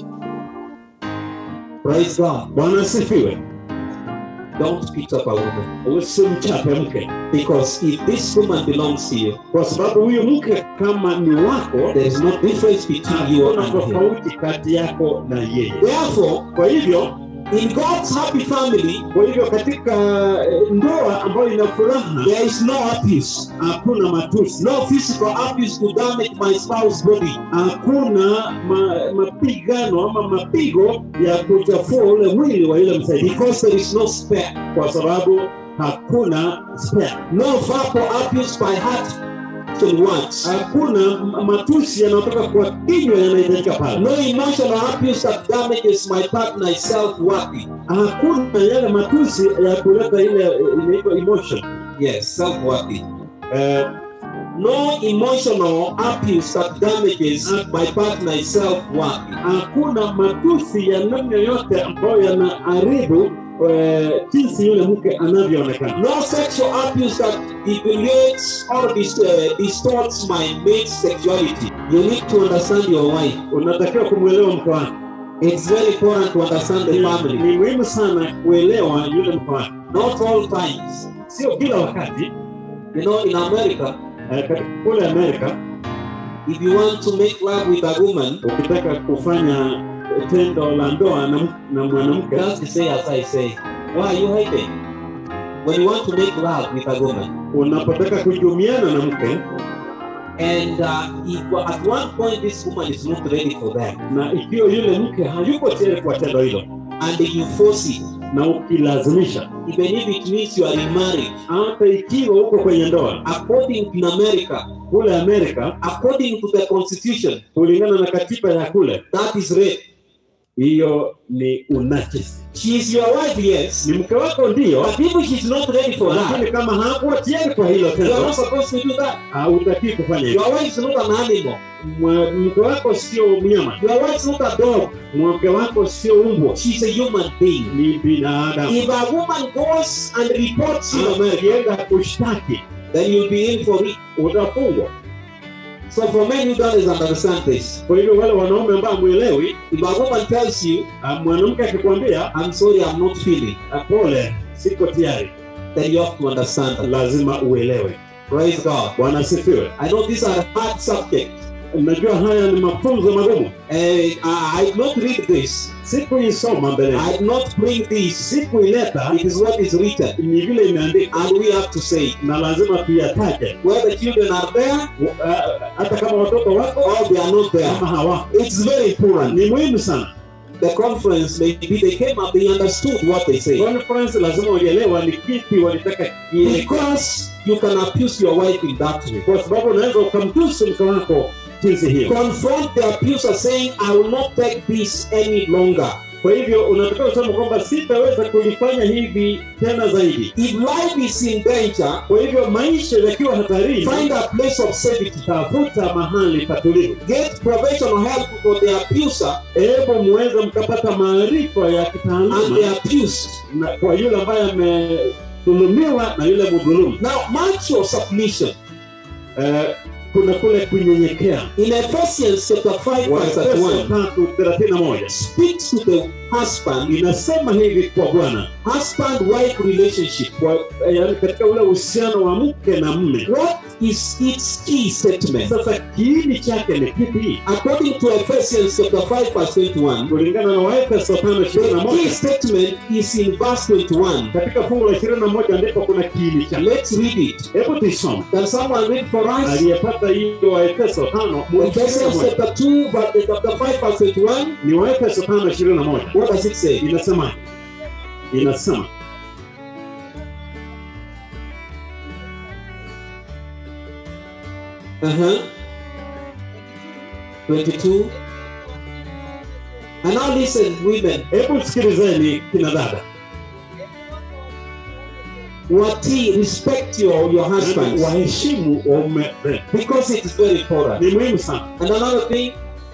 Praise God. Bwana asifiwe. Don't beat up a woman, Usimchape mke, because if this woman belongs to you, kwa sababu huyu mke kama ni wako, there is no difference between you hakuna and him. tofauti kati yako na yeye. Therefore, Kwa hivyo in God's happy family, kwa hivyo katika eh, ndoa ambayo ina furaha there is no abuse. hakuna matusi, No physical abuse to damage my spouse's body. hakuna ma, mapigano ama mapigo ya kuchafua ule mwili wa yule msaidizi, Because there is no spare. kwa sababu hakuna spare. No verbal abuse by heart to words. hakuna m- matusi yanayotoka kwa kinywa yanahitajika pale. No emotional abuse that damages my partner's self-worth. Hakuna yale matusi ya kuleta ile eh, inaitwa emotion Yes, self-worth. eh, No emotional abuse that damages my partner's self-worth. hakuna matusi ya namna yoyote ambayo yanaharibu eh, jinsi yule mke anavyoonekana. No sexual abuse that deviates or dis- uh, distorts my mate's sexuality. You need to understand your wife. Unatakiwa kumwelewa mke wako. It's very important to understand the Ni- family. ni muhimu sana kuelewa yule mke wake, Not all times. sio kila wakati. You know, in America, Eh, katika kule Amerika if you want to make love with a woman, ukitaka kufanya tendo la ndoa na, na mwanamke just say as I say. Why are you hiding? When you want to make love with a woman, unapotaka kujumiana na mke and uh, if at one point this woman is not ready for that, na ikiwa yule mke hayuko tayari kwa tendo hilo and you force it, na ukilazimisha, even if it means you are in marriage, hata ikiwa uko kwenye ndoa according in America, kule Amerika, according to the constitution, kulingana na katiba ya kule, that is rape. hiyo ni unachisi. She is your wife, yes, Ni mke wako ndio, but if she's not ready for that, lakini kama hakuwa tayari kwa hilo you are tendo, not supposed to do that. hautakii kufanya hivyo. Your wife is not an animal. Mwa- Mke wako sio mnyama, Your wife is not a dog. mke wako sio umbwa, She's a human being. ni binadamu. If a woman goes and reports you, America, Ukienda kushtaki then you'll be in for it. utafungwa. So for men who don't understand this, Kwa hivyo wale wanaume ambao mwelewi, if a woman tells you, mwanamke akikwambia I'm sorry, I'm not feeling, "Ah, pole, siko tayari, then you have to understand that. lazima uelewe. Praise God. Bwana asifiwe. I know these are hard subjects. Najua haya ni mafunzo magumu, And I I did not read this. sikuisoma mbele, I did not bring this. sikuileta, It is what is written. ni vile imeandikwa And we have to say, na lazima tuyataje, whether the children are there Ah, hata kama watoto wako or they are not there. kama hawako. It's very important. Ni muhimu sana. The conference, maybe they came up, they understood what they say. Conference lazima uelewa ni kipi walitaka kieleke, Because you can abuse your wife in that way. kwa sababu unaweza ukamtusi mke wako jinsi hiyo. Confront the abuser saying, I will not take this any longer. Kwa hivyo unataka kusema kwamba sitaweza kulifanya hivi tena zaidi. If life is in danger, Kwa hivyo maisha yakiwa hatarini, find a place of safety. tafuta mahali patulivu. Get professional help for the abuser Hebu muweze mkapata maarifa ya and the kitaaluma abused. na kwa yule ambaye amedhulumiwa na yule mdhulumu. Now, match your submission. Eh, kuna kule kunyenyekea. In Ephesians chapter 5, verse Waefeso 31, tatu thelathini na moja speaks to the husband, inasema hivi kwa Bwana, husband-wife relationship. kwa yaani katika ule uhusiano wa mke na mme. What is its key statement? Sasa kiini chake ni kipi? According to Ephesians chapter 5, verse 21, Kulingana na Waefeso tano ishirini na the key moja statement is in verse 21. katika fungu la ishirini na moja ndipo kuna kiini chake. Let's read it. Hebu tuisome. Can someone read for us? Aliyepata hiyo Waefeso tano ishirini na Ephesians moja chapter 2, verse, chapter 5, verse 21. ni Waefeso tano ishirini na moja What does it say? inasema inasema Uh-huh. 22. And now listen, women. hebu sikilizeni kina dada Wati, respect your, your husbands. waheshimu waume zenu Because it is very important. ni muhimu sana And another thing,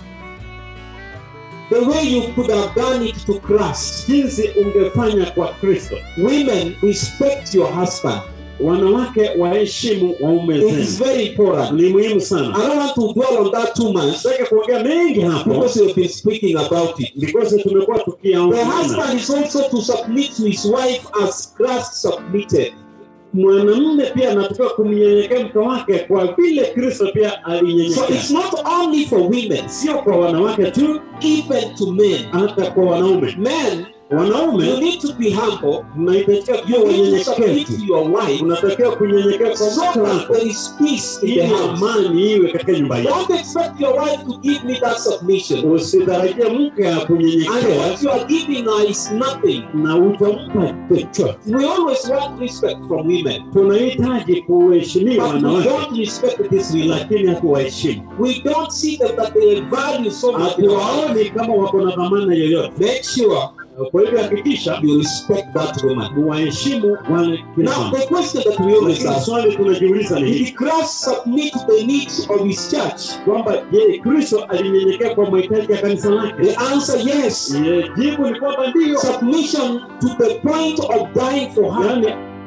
the way you could have done it to Christ. jinsi ungefanya kwa kristo Women, respect your husband. wanawake waheshimu waume It is zenu very important. ni muhimu I sana don't want to dwell on that too much sitaki kuongea mengi hapo because we've been speaking about it. because tumekuwa The tukiaona husband is also to submit to his wife as Christ submitted. mwanamume pia anatakiwa kumnyenyekea mke wake kwa vile kristo pia So alinyenyekea it's not only for women, sio kwa wanawake tu even to men. hata kwa wanaume Men, you wanaume need to be humble. mnahitajika kuwa You need to submit wanyenyekevu to your wife unatakiwa kunyenyekea kwa so mke that wako there is peace in ili the house. amani iwe katika nyumba yako Don't expect your wife to give me that submission. usitarajie mke And akunyenyekea what you are giving her is nothing. na utampa chochote We always want respect from women, tunahitaji kuheshimiwa but we wanawake don't respect this women. lakini hatuwaheshimu We don't see them that they value so much. in our life. hatuwaoni kama wako na dhamana yoyote Make sure kwa hivyo hakikisha you respect that woman. muwaheshimu wale kina Now, mama. the question that we always Lakini ask swali tunajiuliza ni hili Did Christ submit to the needs of his church? kwamba je kristo alinyenyekea kwa mahitaji ya kanisa lake The answer yes. Ye, jibu ni kwamba ndiyo Submission to the point of dying for her. yaani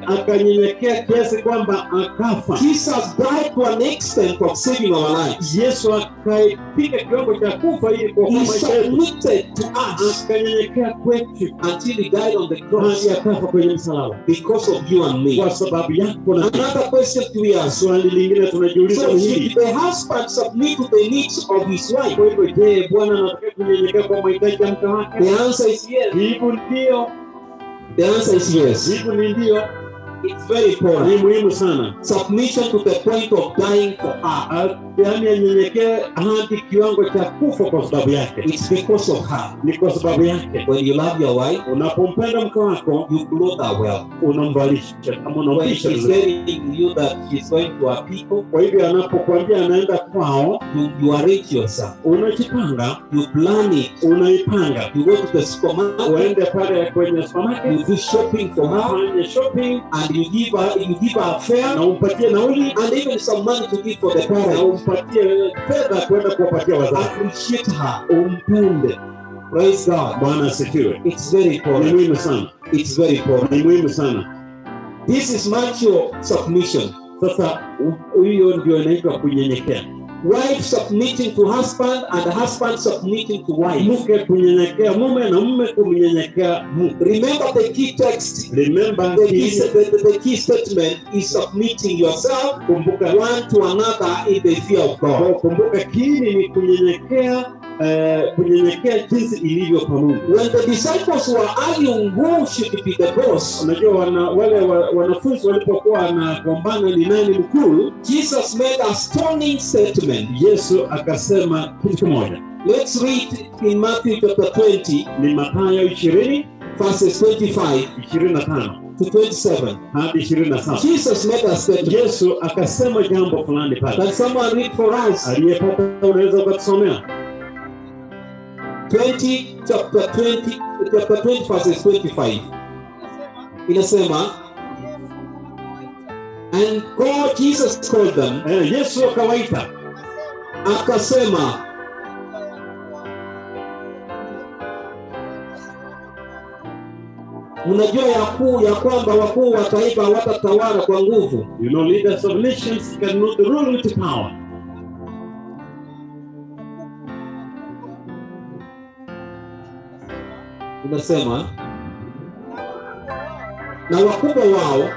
akanyenyekea kiasi kwamba akafa. Jesus died to an extent of saving our lives. Yesu akaipiga kiwango cha kufa ili kuokoa He maisha yetu, submitted to us akanyenyekea kwetu until he died on the cross hadi akafa kwenye msalaba because of you and me. kwa sababu yako na mimi. Another question to be asked. Swali lingine tunajiuliza So ni should hili, the husband submit to the needs of his wife? kwa hivyo je, Bwana anataka kunyenyekea kwa mahitaji ya mke wake? The answer is yes. Jibu ndio, The answer is yes. jibu ni ndio, It's very important. ni muhimu sana. Submission to the point of dying for her. A- Yaani anyenyekee hadi kiwango cha kufa kwa sababu yake, It's because of her. ni kwa sababu yake. When you love your wife, Unapompenda mke wako you clothe her well. unamvalisha kama When unamvalisha she's vizuri. telling you that she's going to her people, Kwa hivyo anapokuambia anaenda kwao, you, you arrange yourself. unajipanga, You plan it. unaipanga, You go to the supermarket. uende pale kwenye supermarket, You do shopping for her, ufanye shopping and you give her you give her a fare, na umpatie nauli and even some money to give for the na parents. umpatie fedha kwenda kuwapatia wazazi, Appreciate her. umpende. Praise God. Bwana asifiwe. It's very Ni important. muhimu sana, It's very important. ni muhimu sana. This is mature submission. Sasa u- hiyo ndio inaitwa kunyenyekea. Wife submitting to husband and husband submitting to wife. Mke kunyenyekea mume na mume kumnyenyekea mke. Remember the key text. Remember The key, hii, the, the, the key statement is submitting yourself kumbuka one to another in the fear of God. Kwa kumbuka kiini ni kunyenyekea eh, kunyenyekea jinsi ilivyo kwa Mungu. When the disciples were arguing who should be the boss, Unajua wana, wale wa, wanafunzi walipokuwa wanagombana ni nani mkuu, Jesus made a stunning statement. Yesu akasema kitu kimoja, Let's read in Matthew chapter 20, ni Mathayo ishirini verses 25 ishirini na tano to 27. hadi ishirini na saba. Jesus made a statement. Yesu akasema jambo fulani pale. Can someone read for us? Aliyepata unaweza ukatusomea 20, chapter 20, chapter 20, verses 25. Inasema, and God, Jesus called them, eh, Yesu akawaita akasema, mnajua ya kuu ya kwamba wakuu wa taifa hawatatawala kwa nguvu, you know leaders of nations cannot rule with power unasema na wakubwa wao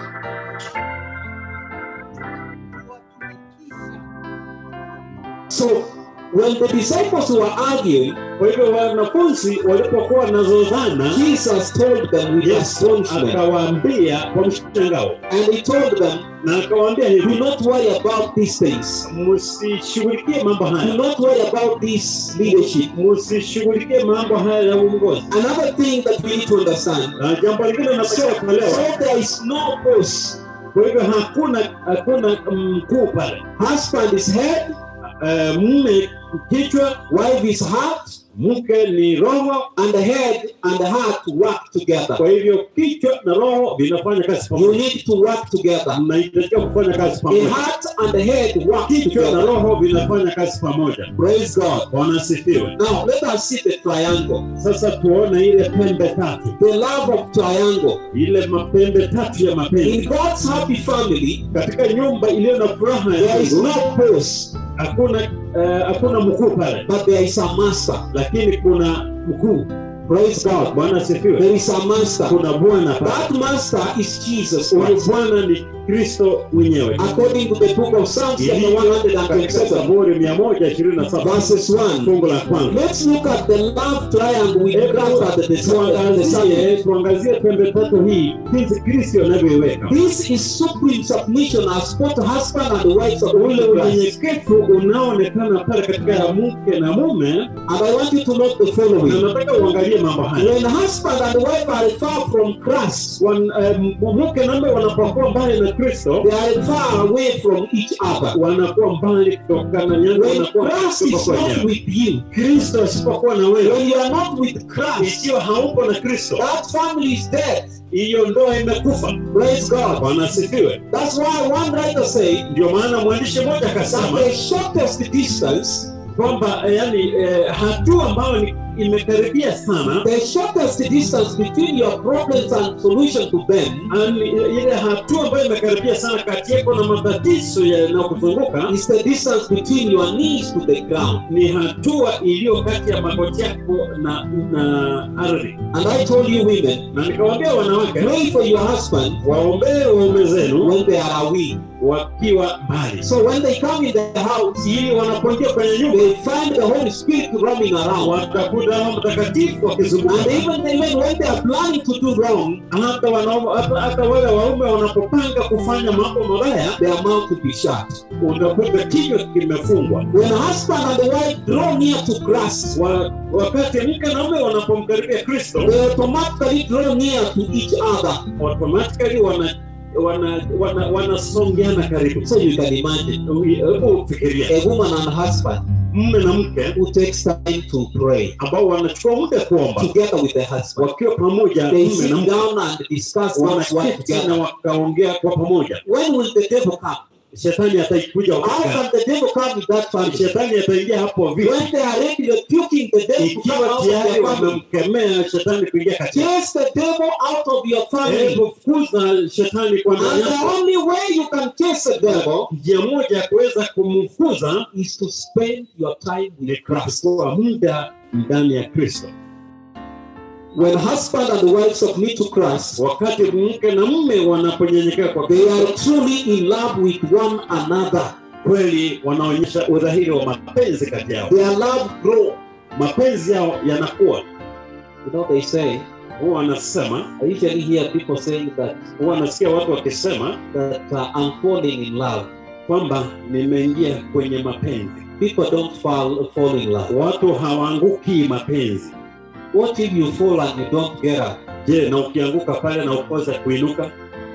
So when the disciples were arguing, kwa hivyo wanafunzi walipokuwa wanazozana Jesus told them with Yesu astonishment, akawaambia kwa mshangao and he told them, na akawaambia "Do hivi not worry about these things. msishughulikie mambo Do haya not worry about this leadership." msishughulikie mambo haya ya uongozi Another thing that we need to understand. na jambo lingine So, natakiwa kuelewa so there is no boss. kwa hivyo hakuna hakuna mkuu pale Husband is head, Eh, mume kichwa wife is heart, mke ni roho and the head and the heart work together. kwa hivyo kichwa na roho vinafanya kazi You pamoja need to work together. mnahitajika kufanya kazi The pamoja heart and the head work kichwa na together. roho vinafanya kazi pamoja Praise God. bwana asifiwe Now let us see the triangle. sasa tuone ile pembe tatu The love of triangle. ile mapembe tatu ya In mapenzi God's happy family, katika nyumba iliyo na furaha ya there is Mungu no boss, hakuna eh, hakuna mkuu pale but there is a master. lakini kuna mkuu Praise God. bwana asifiwe There is a master. kuna bwana pale That master is Jesus huyu Christ. bwana ni kristo mwenyewe According to the book of Psalms, chapter Ilivyo katika 127, zaburi mia moja ishirini na saba verses 1. fungu la kwanza Let's look at the love triangle with Hebu Christ at the, the, the tuangazie tuangazie pembe tatu hii jinsi kristo anavyoiweka This is supreme submission as both husband and wife submit ule to Christ. unyenyekevu unaoonekana pale katika ya mke na mume And I want you to note the na following. nataka uangalie mambo haya When husband and wife are far from Christ, Wan- eh, mke na mume wanapokuwa mbali na kristo they are far away from each other. wanakuwa mbali kutokana yani When wanakuwa Christ is kutoka not wenyewe. with you, kristo asipokuwa na wewe when you are not with Christ, ikiwa haupo na kristo that family is dead. hiyo ndoa imekufa Praise God. bwana asifiwe That's why one writer said ndio maana mwandishi mmoja that akasema the shortest distance kwamba eh, yani eh, hatua ambayo ni imekaribia sana the shortest distance between your problems and solution to them Ani- ile hatua ambayo imekaribia sana kati yako na matatizo yanayokuzunguka is the distance between your knees to the ground. ni hatua iliyo kati ya magoti yako na, na ardhi And I told you women, na nikawaambia wanawake pray for your husband waombee waume zenu when they are away. wakiwa mbali So when they come in the house, ili wanapoingia kwenye nyumba they find the Holy Spirit roaming around. watakuta Roho Mtakatifu akizunguka And even the men, when they are planning to do wrong, hata wanaume hata, hata wale waume wanapopanga kufanya mambo mabaya their mouth will be shut. unakuta kinywa kimefungwa When husband and the wife draw near to Christ, wa, wakati mke na mume wanapomkaribia Kristo they automatically draw near to each other. automatically wana wana wana wanasongeana karibu So you can imagine hebu fikiria a woman and husband mume na mke who takes time to pray ambao wanachukua muda kuomba together with the husband. wakiwa pamoja They mume sit na mke down and discuss God's word wanaketi na together. wakaongea kwa pamoja When will the devil come? shetani ataikuja How wakati can the devil come in that family? shetani ataingia hapo vipi When they are ready, rebuking the devil to come ikiwa out of tayari their family. wamemkemea shetani kuingia kati Chase the devil out of your family. hebu fukuza shetani kwa ndani And the yako only way you can chase the devil njia moja ya kuweza kumfukuza is to spend your time ni with Christ. kuchukua muda ndani ya kristo When husband and wife submit to Christ, wakati mke na mume wanaponyenyekea kwa they are kristo truly in love with one another. kweli wanaonyesha udhahiri wa mapenzi kati yao Their love grow. mapenzi yao yanakuwa You know, they say, huwa wanasema I usually hear people saying that, huwa wanasikia watu wakisema that uh, I'm falling in love. kwamba nimeingia kwenye mapenzi People don't fall, fall in love. watu hawaanguki mapenzi What if you fall and you don't get up? je na ukianguka pale na ukoza kuinuka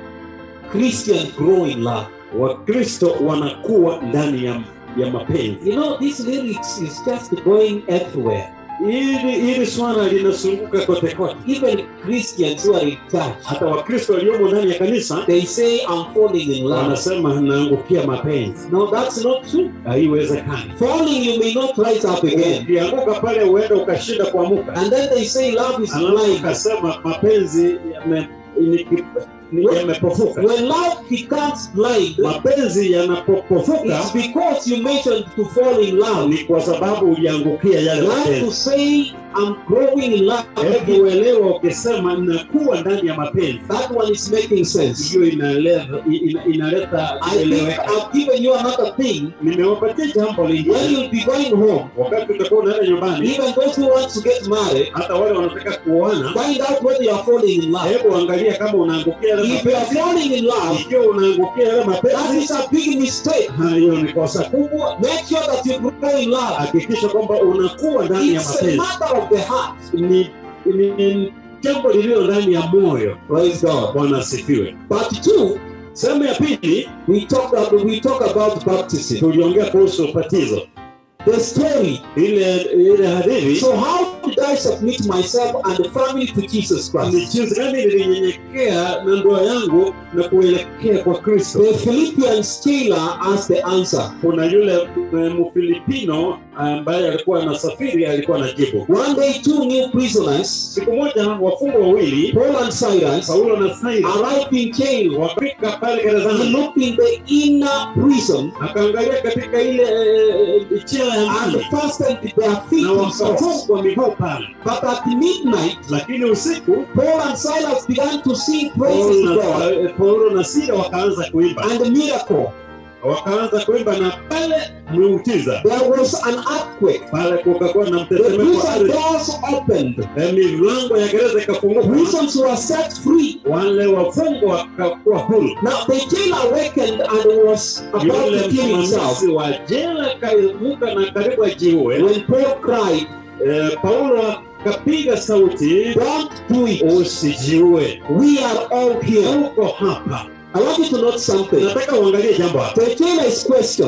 Christians grow in love. wakristo wanakuwa ndani ya, ya mapenzi You know, this lyrics is just going everywhere. hili hili swala linasunguka kote kote Even Christians who are in church, hata wakristo waliomo ndani ya kanisa they say, I'm falling in love. wanasema naangukia mapenzi No, that's not true. haiwezekani Falling, you may not rise up again. ukianguka pale huenda ukashinda kuamuka And then they say love is alafu blind. ukasema mapenzi yame- ni- ni- yamepofuka When love becomes blind, mapenzi yanapopofuka it's because you mentioned to fall in love. ni kwa sababu uliangukia yale Like to mapenzi say, I'm growing in love. hebu uelewa ukisema nakuwa ndani ya mapenzi That one is making sense. hiyo inaleta ina- inaleta I think kueleweka I've given you another thing. nimewapatia jambo When lingine you'll be going home, wakati utakuwa unaenda nyumbani even those who want to get married, hata wale wanataka kuoana find out whether you are falling in love. hebu angalia kama unaangukia yale If you are mapenzi falling in love, ikiwa unaangukia yale that mapenzi is a big mistake. ha, hiyo ni kosa kubwa Make sure that you grow in love. hakikisha kwamba unakuwa ndani ya It's a mapenzi matter of the heart. ni, ni, ni jambo lililo ndani ya moyo Praise God. bwana asifiwe Part two, sehemu ya pili we talk about, we talk about baptism. tuliongea kuhusu ubatizo The story. ile ile hadithi So how did I submit myself and the family to Jesus ni Christ? jinsi gani nilinyenyekea na ndoa yangu na kuelekea kwa kristo The Philippian sailor asked the answer. kuna yule eh, mfilipino ambaye alikuwa anasafiri alikuwa na jibu One day, two new prisoners, siku moja wafungwa wawili Paul and Silas, paulo na saila arrived in jail wafika pale and gerezani looked in the inner prison akaangalia katika ile eh, chela ya and ndani fastened their feet na in socks. wakafungwa miguu pale But at midnight, lakini usiku Paul and Silas began to sing praises Paulo to na, God eh, paulo na sila wakaanza kuimba and a miracle. wakaanza kuimba na pale muujiza There was an earthquake. pale kukakuwa na The mtetemeko wa prison ardhi doors opened. Eh, milango ya gereza ikafunguka Prisons were set free. wale wafungwa wakakuwa huru Now the jailer awakened and was about yule to kill himself msimamizi wa jela kaimuka na karibu ajiue when Paul cried, eh, paulo akapiga sauti Don't do it. usijiue We are all here. uko hapa I want you to note something. nataka uangalie jambo hapa The jailer's question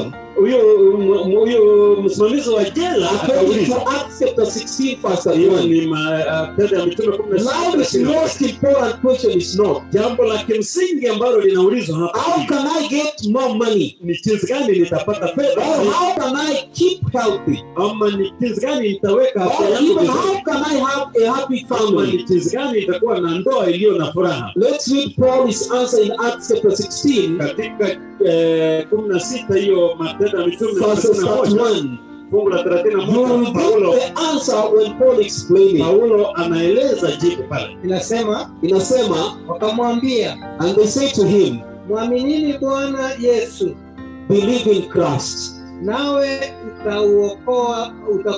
huyo m- huyo msimamizi wa jela According to akauliza Acts chapter 16, verse hiyo 1. ni matendo ya mitume kumi na sita Now, the thelathini na moja. most important question is not jambo la kimsingi ambalo linaulizwa hapa how ni, can I get more money? ni jinsi gani nitapata Or fedha how can I keep healthy? ama ni jinsi gani nitaweka afya Or yangu even vizuri how can I have a happy ama family? ni jinsi gani itakuwa na ndoa iliyo na furaha Let's read Paul's answer in Acts chapter 16, katika eh, kumi na sita hiyo matendo ya mitume verses thelathini na moja 31. fungu la thelathini na You will moja paulo get the answer when Paul explains it. paulo anaeleza jibu pale inasema Inasema, wakamwambia and they say to him, mwaminini bwana yesu believe in Christ, nawe utauokoa uta,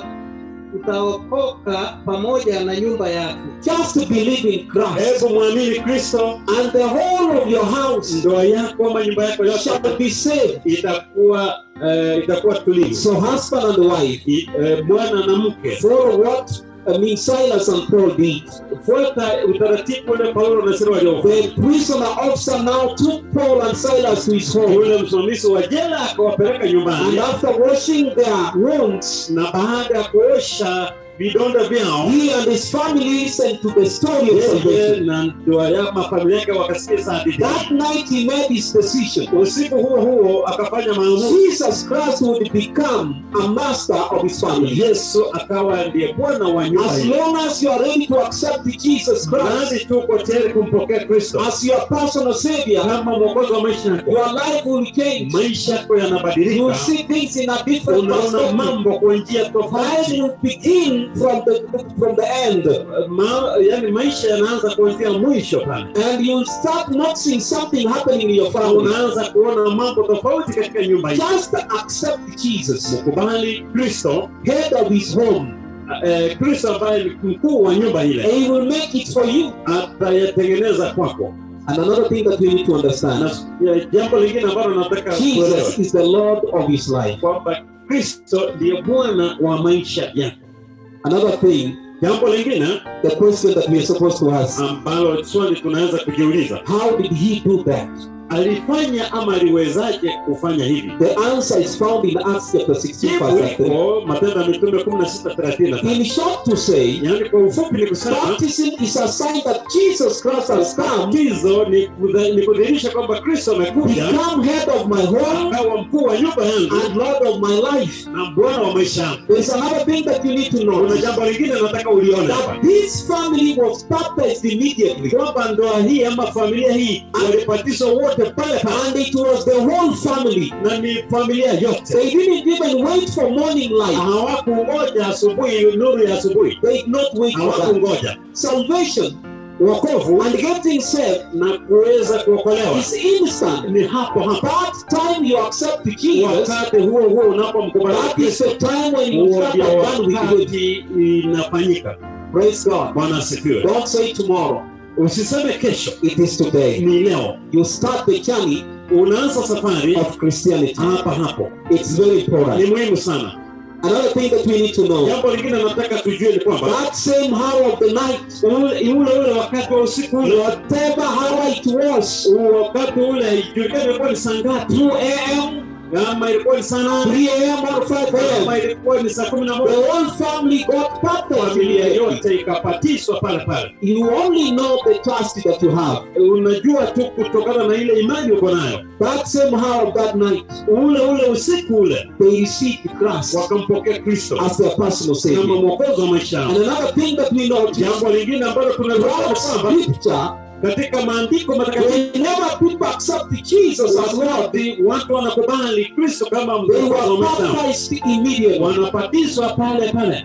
utaokoka pamoja na nyumba yako just to believe in Christ, hebu mwamini kristo and the whole of your house ndoa yako ama nyumba yako yote shall be saved. itakuwa eh, itakuwa tulivu So husband and wife, I- eh, bwana na mke follow what I mean Silas and Paul did. fuata utaratibu ule paulo na sila waliofanya The prisoner officer now took Paul and Silas to his home, yule msimamizi wa jela akawapeleka and nyumbani after washing their wounds, na baada ya kuosha vidonda vyao he and his family listened to the story of yeye salvation. na ndoa ya mafamilia yake wakasikiza hadithi That night he made his decision. usiku huo huo akafanya maamuzi Jesus Christ would become a master of his family. yesu akawa ndiye bwana wa nyumba As hii long as you are ready to accept Jesus Christ nasi tuko tayari kumpokea kristo as your personal savior, kama mwokozi wa maisha yako your life will change. maisha yako You will yanabadilika see things in a different unaona perspective. mambo kwa njia Life tofauti will begin from the from the end, Ma, yani maisha yanaanza kuanzia mwisho pale and you'll start noticing something happening in your family. unaanza kuona mambo tofauti katika nyumba hii Just accept Jesus, mkubali kristo head of his home, eh, kristo ambaye ni mkuu wa nyumba and ile he will make it for you. atayatengeneza kwako And another thing that we need to understand: na ya, jambo lingine ambalo nataka kuelewa Jesus is the Lord of his life. kwamba kristo ndiye bwana wa maisha yako Another thing, jambo lingine the question that we are supposed to ask: ambalo swali tunaweza kujiuliza How did he do that? alifanya ama aliwezaje kufanya hivi The answer is found in Acts chapter 16, jibu verse 3. liko matendo ya mitume 16:33 In short, to say, yaani kwa ufupi ni kusema baptism is a sign that Jesus Christ has come, batizo ni kudha- ni kudhihirisha kwamba kristo amekuja become head of my home akawa mkuu wa nyumba yangu and Lord of my life. na bwana wa maisha yangu There's another thing that you need to know kuna jambo lingine nataka ulione that hapa this family was baptized immediately, kwamba ndoa hii ama familia hii walibatizwa wote pale pale and it was the whole family. na ni familia yote They didn't even wait for morning light. hawakungoja asubuhi nuru ya asubuhi They did not wait for that. hawakungoja Salvation wokovu and getting saved na kuweza kuokolewa is instant. ni hapo hapo That time you accept Jesus, wakati huo huo unapomkubali that is kristo the time when you huo start ndio done with good. wakati inafanyika Praise God. bwana asifiwe Don't say tomorrow. usiseme kesho It is today. ni leo You start the journey unaanza safari of Christianity. hapa hapo It's very ni important. muhimu sana Another thing that we need to know jambo lingine nataka tujue ni kwamba that same hour of the night, ule ule ule wakati wa usiku ule whatever hour it was, wakati ule ijulikana ilikuwa ni saa ngapi 2 a.m., kama ilikuwa ni saa nane 3 a.m., or 5 a.m., kama ilikuwa ni saa kumi na the moja whole family got baptized. familia immediately. yote ikapatiswa pale pale You only know the trust that you have. unajua tu kutokana na ile imani uko nayo That same hour of that night, ule ule usiku ule they received Christ wakampokea kristo as their personal kama Savior. mwokozi wa maisha And yao another thing that we know, jambo lingine ambalo tunaliona throughout kwamba Scripture, katika maandiko matakatifu whenever people accept Jesus as Lord, wakati watu wanakubali kristo kama they mwokozi wa were maisha yao baptized immediately. wanabatizwa pale pale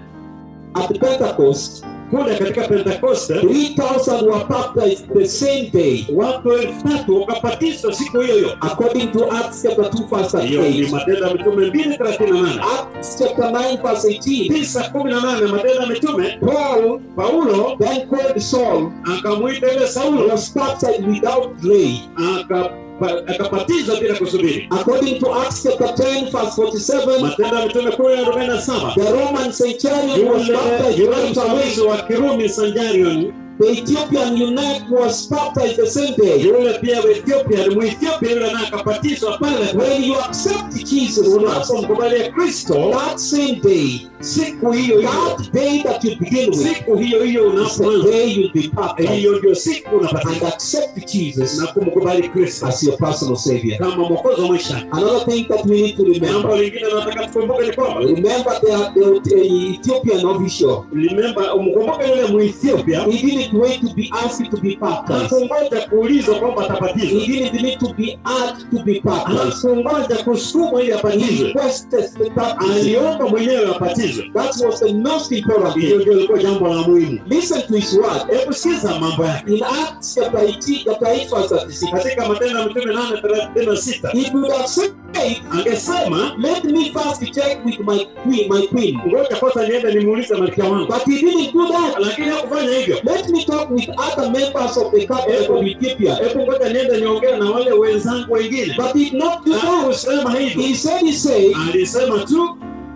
At Pentecost, kule katika pentekoste 3,000 were baptized the same day, watu elfu tatu wakabatizwa siku hiyo hiyo according to Acts chapter 2, verse hiyo ni 8. matendo ya mitume mbili thelathini na nane Acts chapter 9, verse 18. tisa kumi na nane matendo ya mitume Paul, paulo then called Saul, akamwita ile saulo was baptized without delay. akapa- akabatizwa bila kusubiri According to Acts chapter 10, verse 47, matendo ya mitume kumi na arobaini na saba the Roman centurion was yule baptized yule right away. msimamizi wa kirumi sanjarion The Ethiopian eunuch was baptized the same day. yule pia Ethiopia ni Muethiopia yule naye akabatizwa pale When you accept Jesus Christ, unapomkubalia Kristo that same day, siku hiyo hiyo that day that you begin with, siku hiyo hiyo is the unapoanza day you'll be baptized hiyo ndio siku unabatizwa and accept Jesus na kumkubali Kristo as your personal Savior. kama mwokozi wa maisha Another thing that we need to jambo remember. lingine nataka tukumbuke ni kwamba Remember the, the, the Ethiopian official. remember umkumbuke yule Muethiopia He didn't wait to be asked to be baptized. hakungoja kuulizwa kwamba He atabatizwa didn't need to be asked to be baptized. hakungoja kusukumwa ili He abatizwe requested the baptism. aliomba mwenyewe abatizwe That was the most important hiyo thing. ndio ilikuwa jambo la muhimu Listen to his word. hebu sikiza mambo yake In Acts chapter 18, chapter 8, verse 36, katika matendo ya mitume nane thelathini na sita he could have said, angesema Let me first check with my queen, my queen. ngoja kwanza niende nimuulize malkia wangu But he didn't do that. lakini hakufanya hivyo Let me talk with other members of the cabinet of Ethiopia. hebu ngoja niende niongee na wale wenzangu wengine But he did not do that. hakusema hivyo He said, he said, alisema tu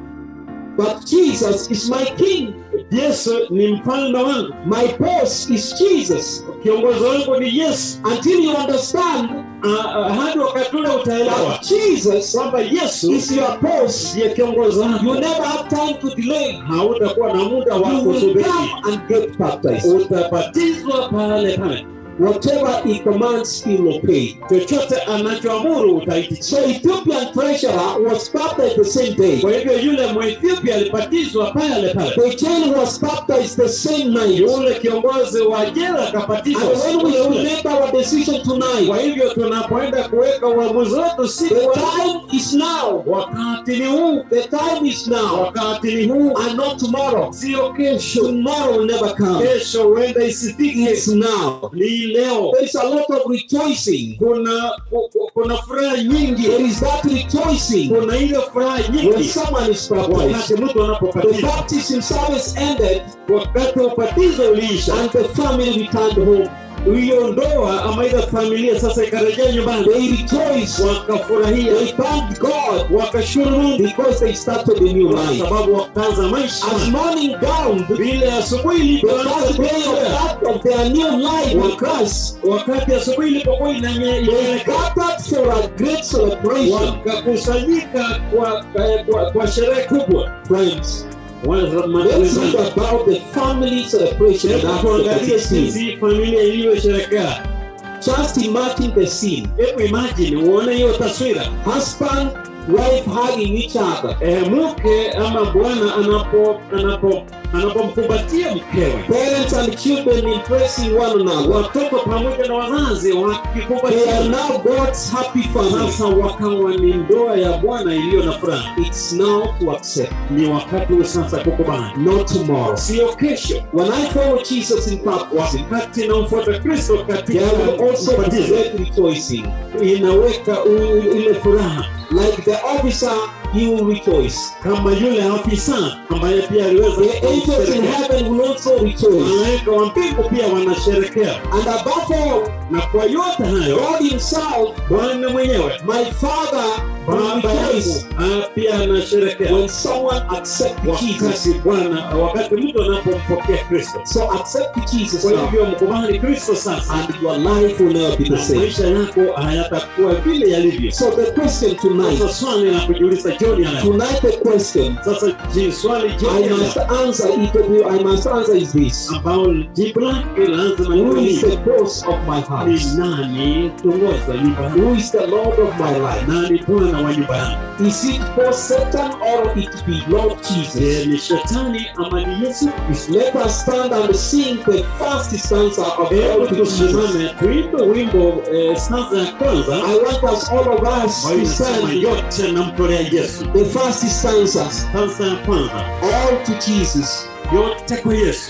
but Jesus is my king. yesu ni mfalme wangu My boss is Jesus. kiongozi wangu ni yesu Until you understand Ah, ah, hadi wakati ule utaelewa that Jesus kwamba yesu is your boss, ndiye kiongozi you wako never have time to delay. hautakuwa na muda wa You will kusubiri come and get baptized. utabatizwa pale pale Whatever he commands, he will pay. chochote anachoamuru utaitii So Ethiopian treasurer was baptized the same day. kwa hivyo yule mwethiopia alibatizwa pale pale The jail was baptized the same night. yule kiongozi wa jela And akabatizwa when siku we ile will ile. make our decision tonight, kwa hivyo tunapoenda kuweka uamuzi wetu siku the ya- time is now. wakati ni huu The time is now. wakati ni huu And not tomorrow. sio kesho Tomorrow will never come. kesho huenda isifike It's now. ni leo There is a lot of rejoicing. kuna ku- ku- kuna furaha nyingi There is that rejoicing kuna ile furaha when nyingi someone is baptized. wakati mtu The anapobatizwa baptism service ended wakati ubatizo uliisha and the family returned home. hiyo ndoa ama ile familia sasa ikarejea nyumbani They rejoiced. wakafurahia They thanked God wakashukuru Mungu because they started a new kwa life. sababu wakaanza maisha As morning dawned, vile asubuhi the ilipoanza first day of kutokea, that of their new life in Christ, wakati asubuhi ilipokuwa inanye- they inaelekea gathered for a great celebration. wakakusanyika kwa, kwa, kwa, kwa sherehe kubwa Friends, Wana- let's wana- think about the family celebration in Hebu Acts tuangalie chapter 16. jinsi familia ilivyosherekea Just imagine the scene. hebu imagine uone hiyo taswira Husband, wife hugging each other. e, mke ama bwana anapo anapo anapomkumbatia mkewe Parents and children embracing one another. watoto pamoja na wazazi They are wakikumbatia now God's happy family. sasa wakawa ni ndoa ya bwana iliyo na furaha It's now to accept, ni wakati huu sasa kukubali not tomorrow. sio kesho When I follow Jesus in baptism, wakati namfuata kristo katika there will also be ubatizo great rejoicing. inaweka u- ile furaha Like the officer, he will rejoice. kama yule afisa ambaye pia aliweza The angels in kusherekea. heaven will also rejoice. malaika wa mbingu pia wanasherekea And above all, na kwa yote hayo God Himself, bwana mwenyewe my Father, will baba yangu rejoice ah, pia anasherekea when someone accepts Jesus. wakati bwana wakati mtu anapompokea kristo So accept Jesus kwa now, hivyo mkubali kristo sasa and your life will never be the na same. maisha yako hayatakuwa vile yalivyo So the question tonight, sasa swali la kujiuliza jioni ya leo tonight the question sasa ji- swali I jioni ya must leo answer it. I must answer is this: ambao jibu lake lazima Who liwe is ni the boss of my ni house? nani kiongoza nyumba yangu Who is the Lord of my life? nani bwana wa nyumba yangu Is it both Satan or it be Lord je Jesus? ni shetani ama ni yesu kristo Let us stand and sing the first stanza of hebu All to Jesus. tusimame tuimbe wimbo eh, stanza ya kwanza I want us, all of us, ambayo to inasema sing yote namtolea yesu the first stanza, stanza ya kwanza all to Jesus. yote kwa yesu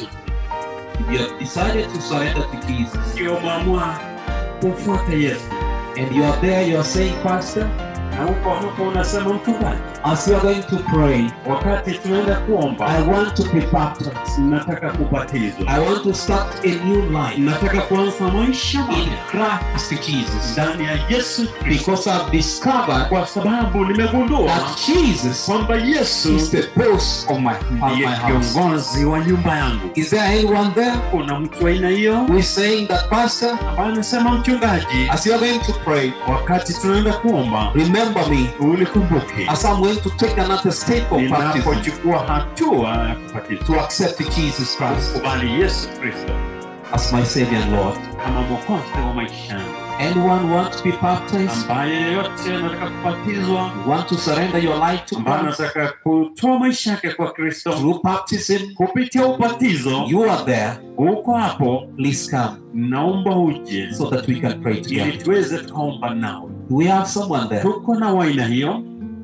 If you have decided to surrender to Jesus sio mwamua kumfuata yesu and you are there, you are saying, Pastor, na uko hapo unasema mchungaji as you are going to pray, wakati tunaenda kuomba I want to be baptized. nataka kubatizwa I want to start a new life nataka kuanza maisha in mapya Christ Jesus. ndani ya yesu kristo Because I've discovered kwa sababu nimegundua that Jesus kwamba yesu is the boss of my, of my ndiye house. kiongozi wa nyumba yangu Is there anyone there kuna mtu wa aina hiyo who is saying that, Pastor, ambaye anasema mchungaji as you are going to pray, wakati tunaenda kuomba remember me ulikumbuke as I'm going to take another step of baptism ninapochukua hatua ya kubatizwa to accept Jesus Christ kubali yesu kristo as my Savior and Lord. kama mwokozi wa maisha yangu Anyone want to be baptized? ambaye yeyote anataka kubatizwa You want to surrender your life to ambaye Christ anataka kutoa maisha yake kwa kristo through baptism? kupitia ubatizo You are there. uko hapo Please come naomba uje so that we can pray ili together. tuweze tukaomba nawe Do we have someone there? tuko na waina hiyo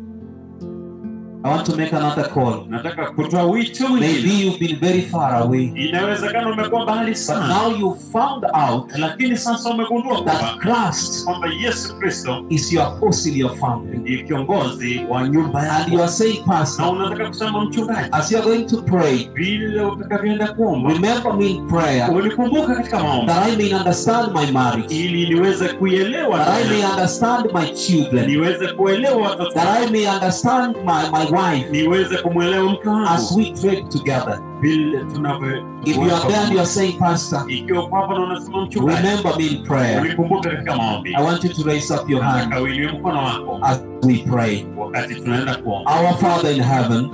I want to make another call. nataka kutoa wito Maybe mwingine you've been very far away, inawezekana umekuwa mbali but sana now you found out lakini sasa umegundua that kwamba Christ kwamba yesu kristo is your apostle, your family. ndiye kiongozi wa nyumba And you yako are saying, na Pastor, unataka kusema mchungaji as you are going to pray, vile utakavyoenda kuomba remember me in prayer unikumbuka katika maombi that I may understand my marriage, ili niweze kuielewa that I ndoa may yangu, understand my children, niweze kuelewa watoto that I may understand my, my wife niweze kumwelewa mke as wangu we trade together. vile tunavyo If you are there and you are saying, Pastor, ikiwa kwamba na unasema mchungaji remember me in prayer, unikumbuka katika maombi I want you to raise up your hand nataka uinue mkono wako as we pray. wakati tunaenda kuomba Our Father in heaven,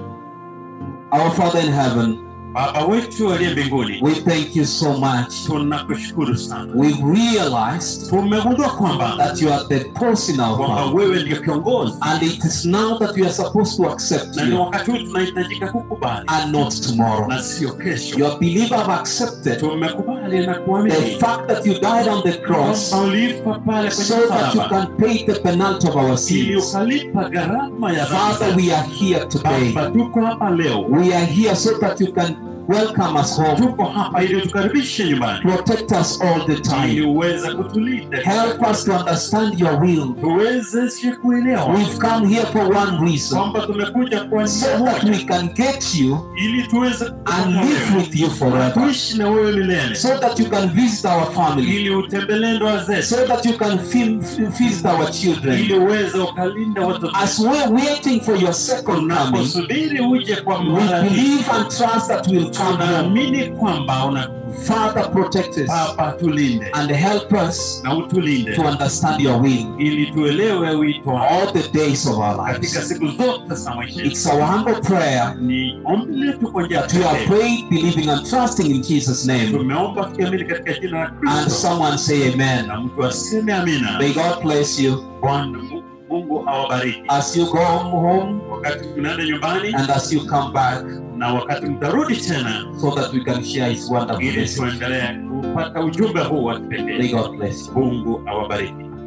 our Father in heaven, baba wetu aliye mbinguni we thank you so much. tunakushukuru sana We've realized tumegundua kwamba that you are the boss in our kwamba family. wewe ndio kiongozi And it is now that we are supposed to accept na ni you wakati huu tunahitajika kukubali and not tomorrow. na sio kesho Your believer have accepted tumekubali na the kuamini fact that you died on the cross kwamba ulifa pale so kwenye that you msalaba can pay the penalty of our ili sins. ukalipa gharama ya Father, dhambi we are here today. Baba, tuko hapa leo We are here so that you can welcome us home. tuko hapa ili tukaribishe nyumbani Protect us all the ili time. uweze kutulinda Help us to understand your will. tuwezeshe kuelewa We've come here for one reason kwamba tumekuja kwa so njia that moja we can get you ili tuweze and live with you forever. tuishi na wewe milele So that you can visit our family. ili utembelee ndoa zetu So that you can fi- fi- visit our children. ili uweze ukalinda watoto As we're waiting for your second coming, unaposubiri uje kwa we mara hii believe and trust that we'll come home. tunaamini kwamba una Father, protect us Baba tulinde and help us na utulinde to understand your will ili tuelewe wito wako all the days of our katika lives. siku zote za maisha yetu. It's our humble prayer Ni ombi letu kwa njia that we have pekee. prayed, believing and trusting in Jesus' name. Tumeomba tukiamini katika jina la And Kristo, someone say amen. na mtu aseme amina. May God bless you Bwana Mungu awabariki as you go home wakati mnaenda nyumbani and as you come back na wakati mtarudi tena, so that we can share His wonderful ili message. tuendelee kupata ujumbe huu wa May kipekee. God bless you. Mungu awabariki.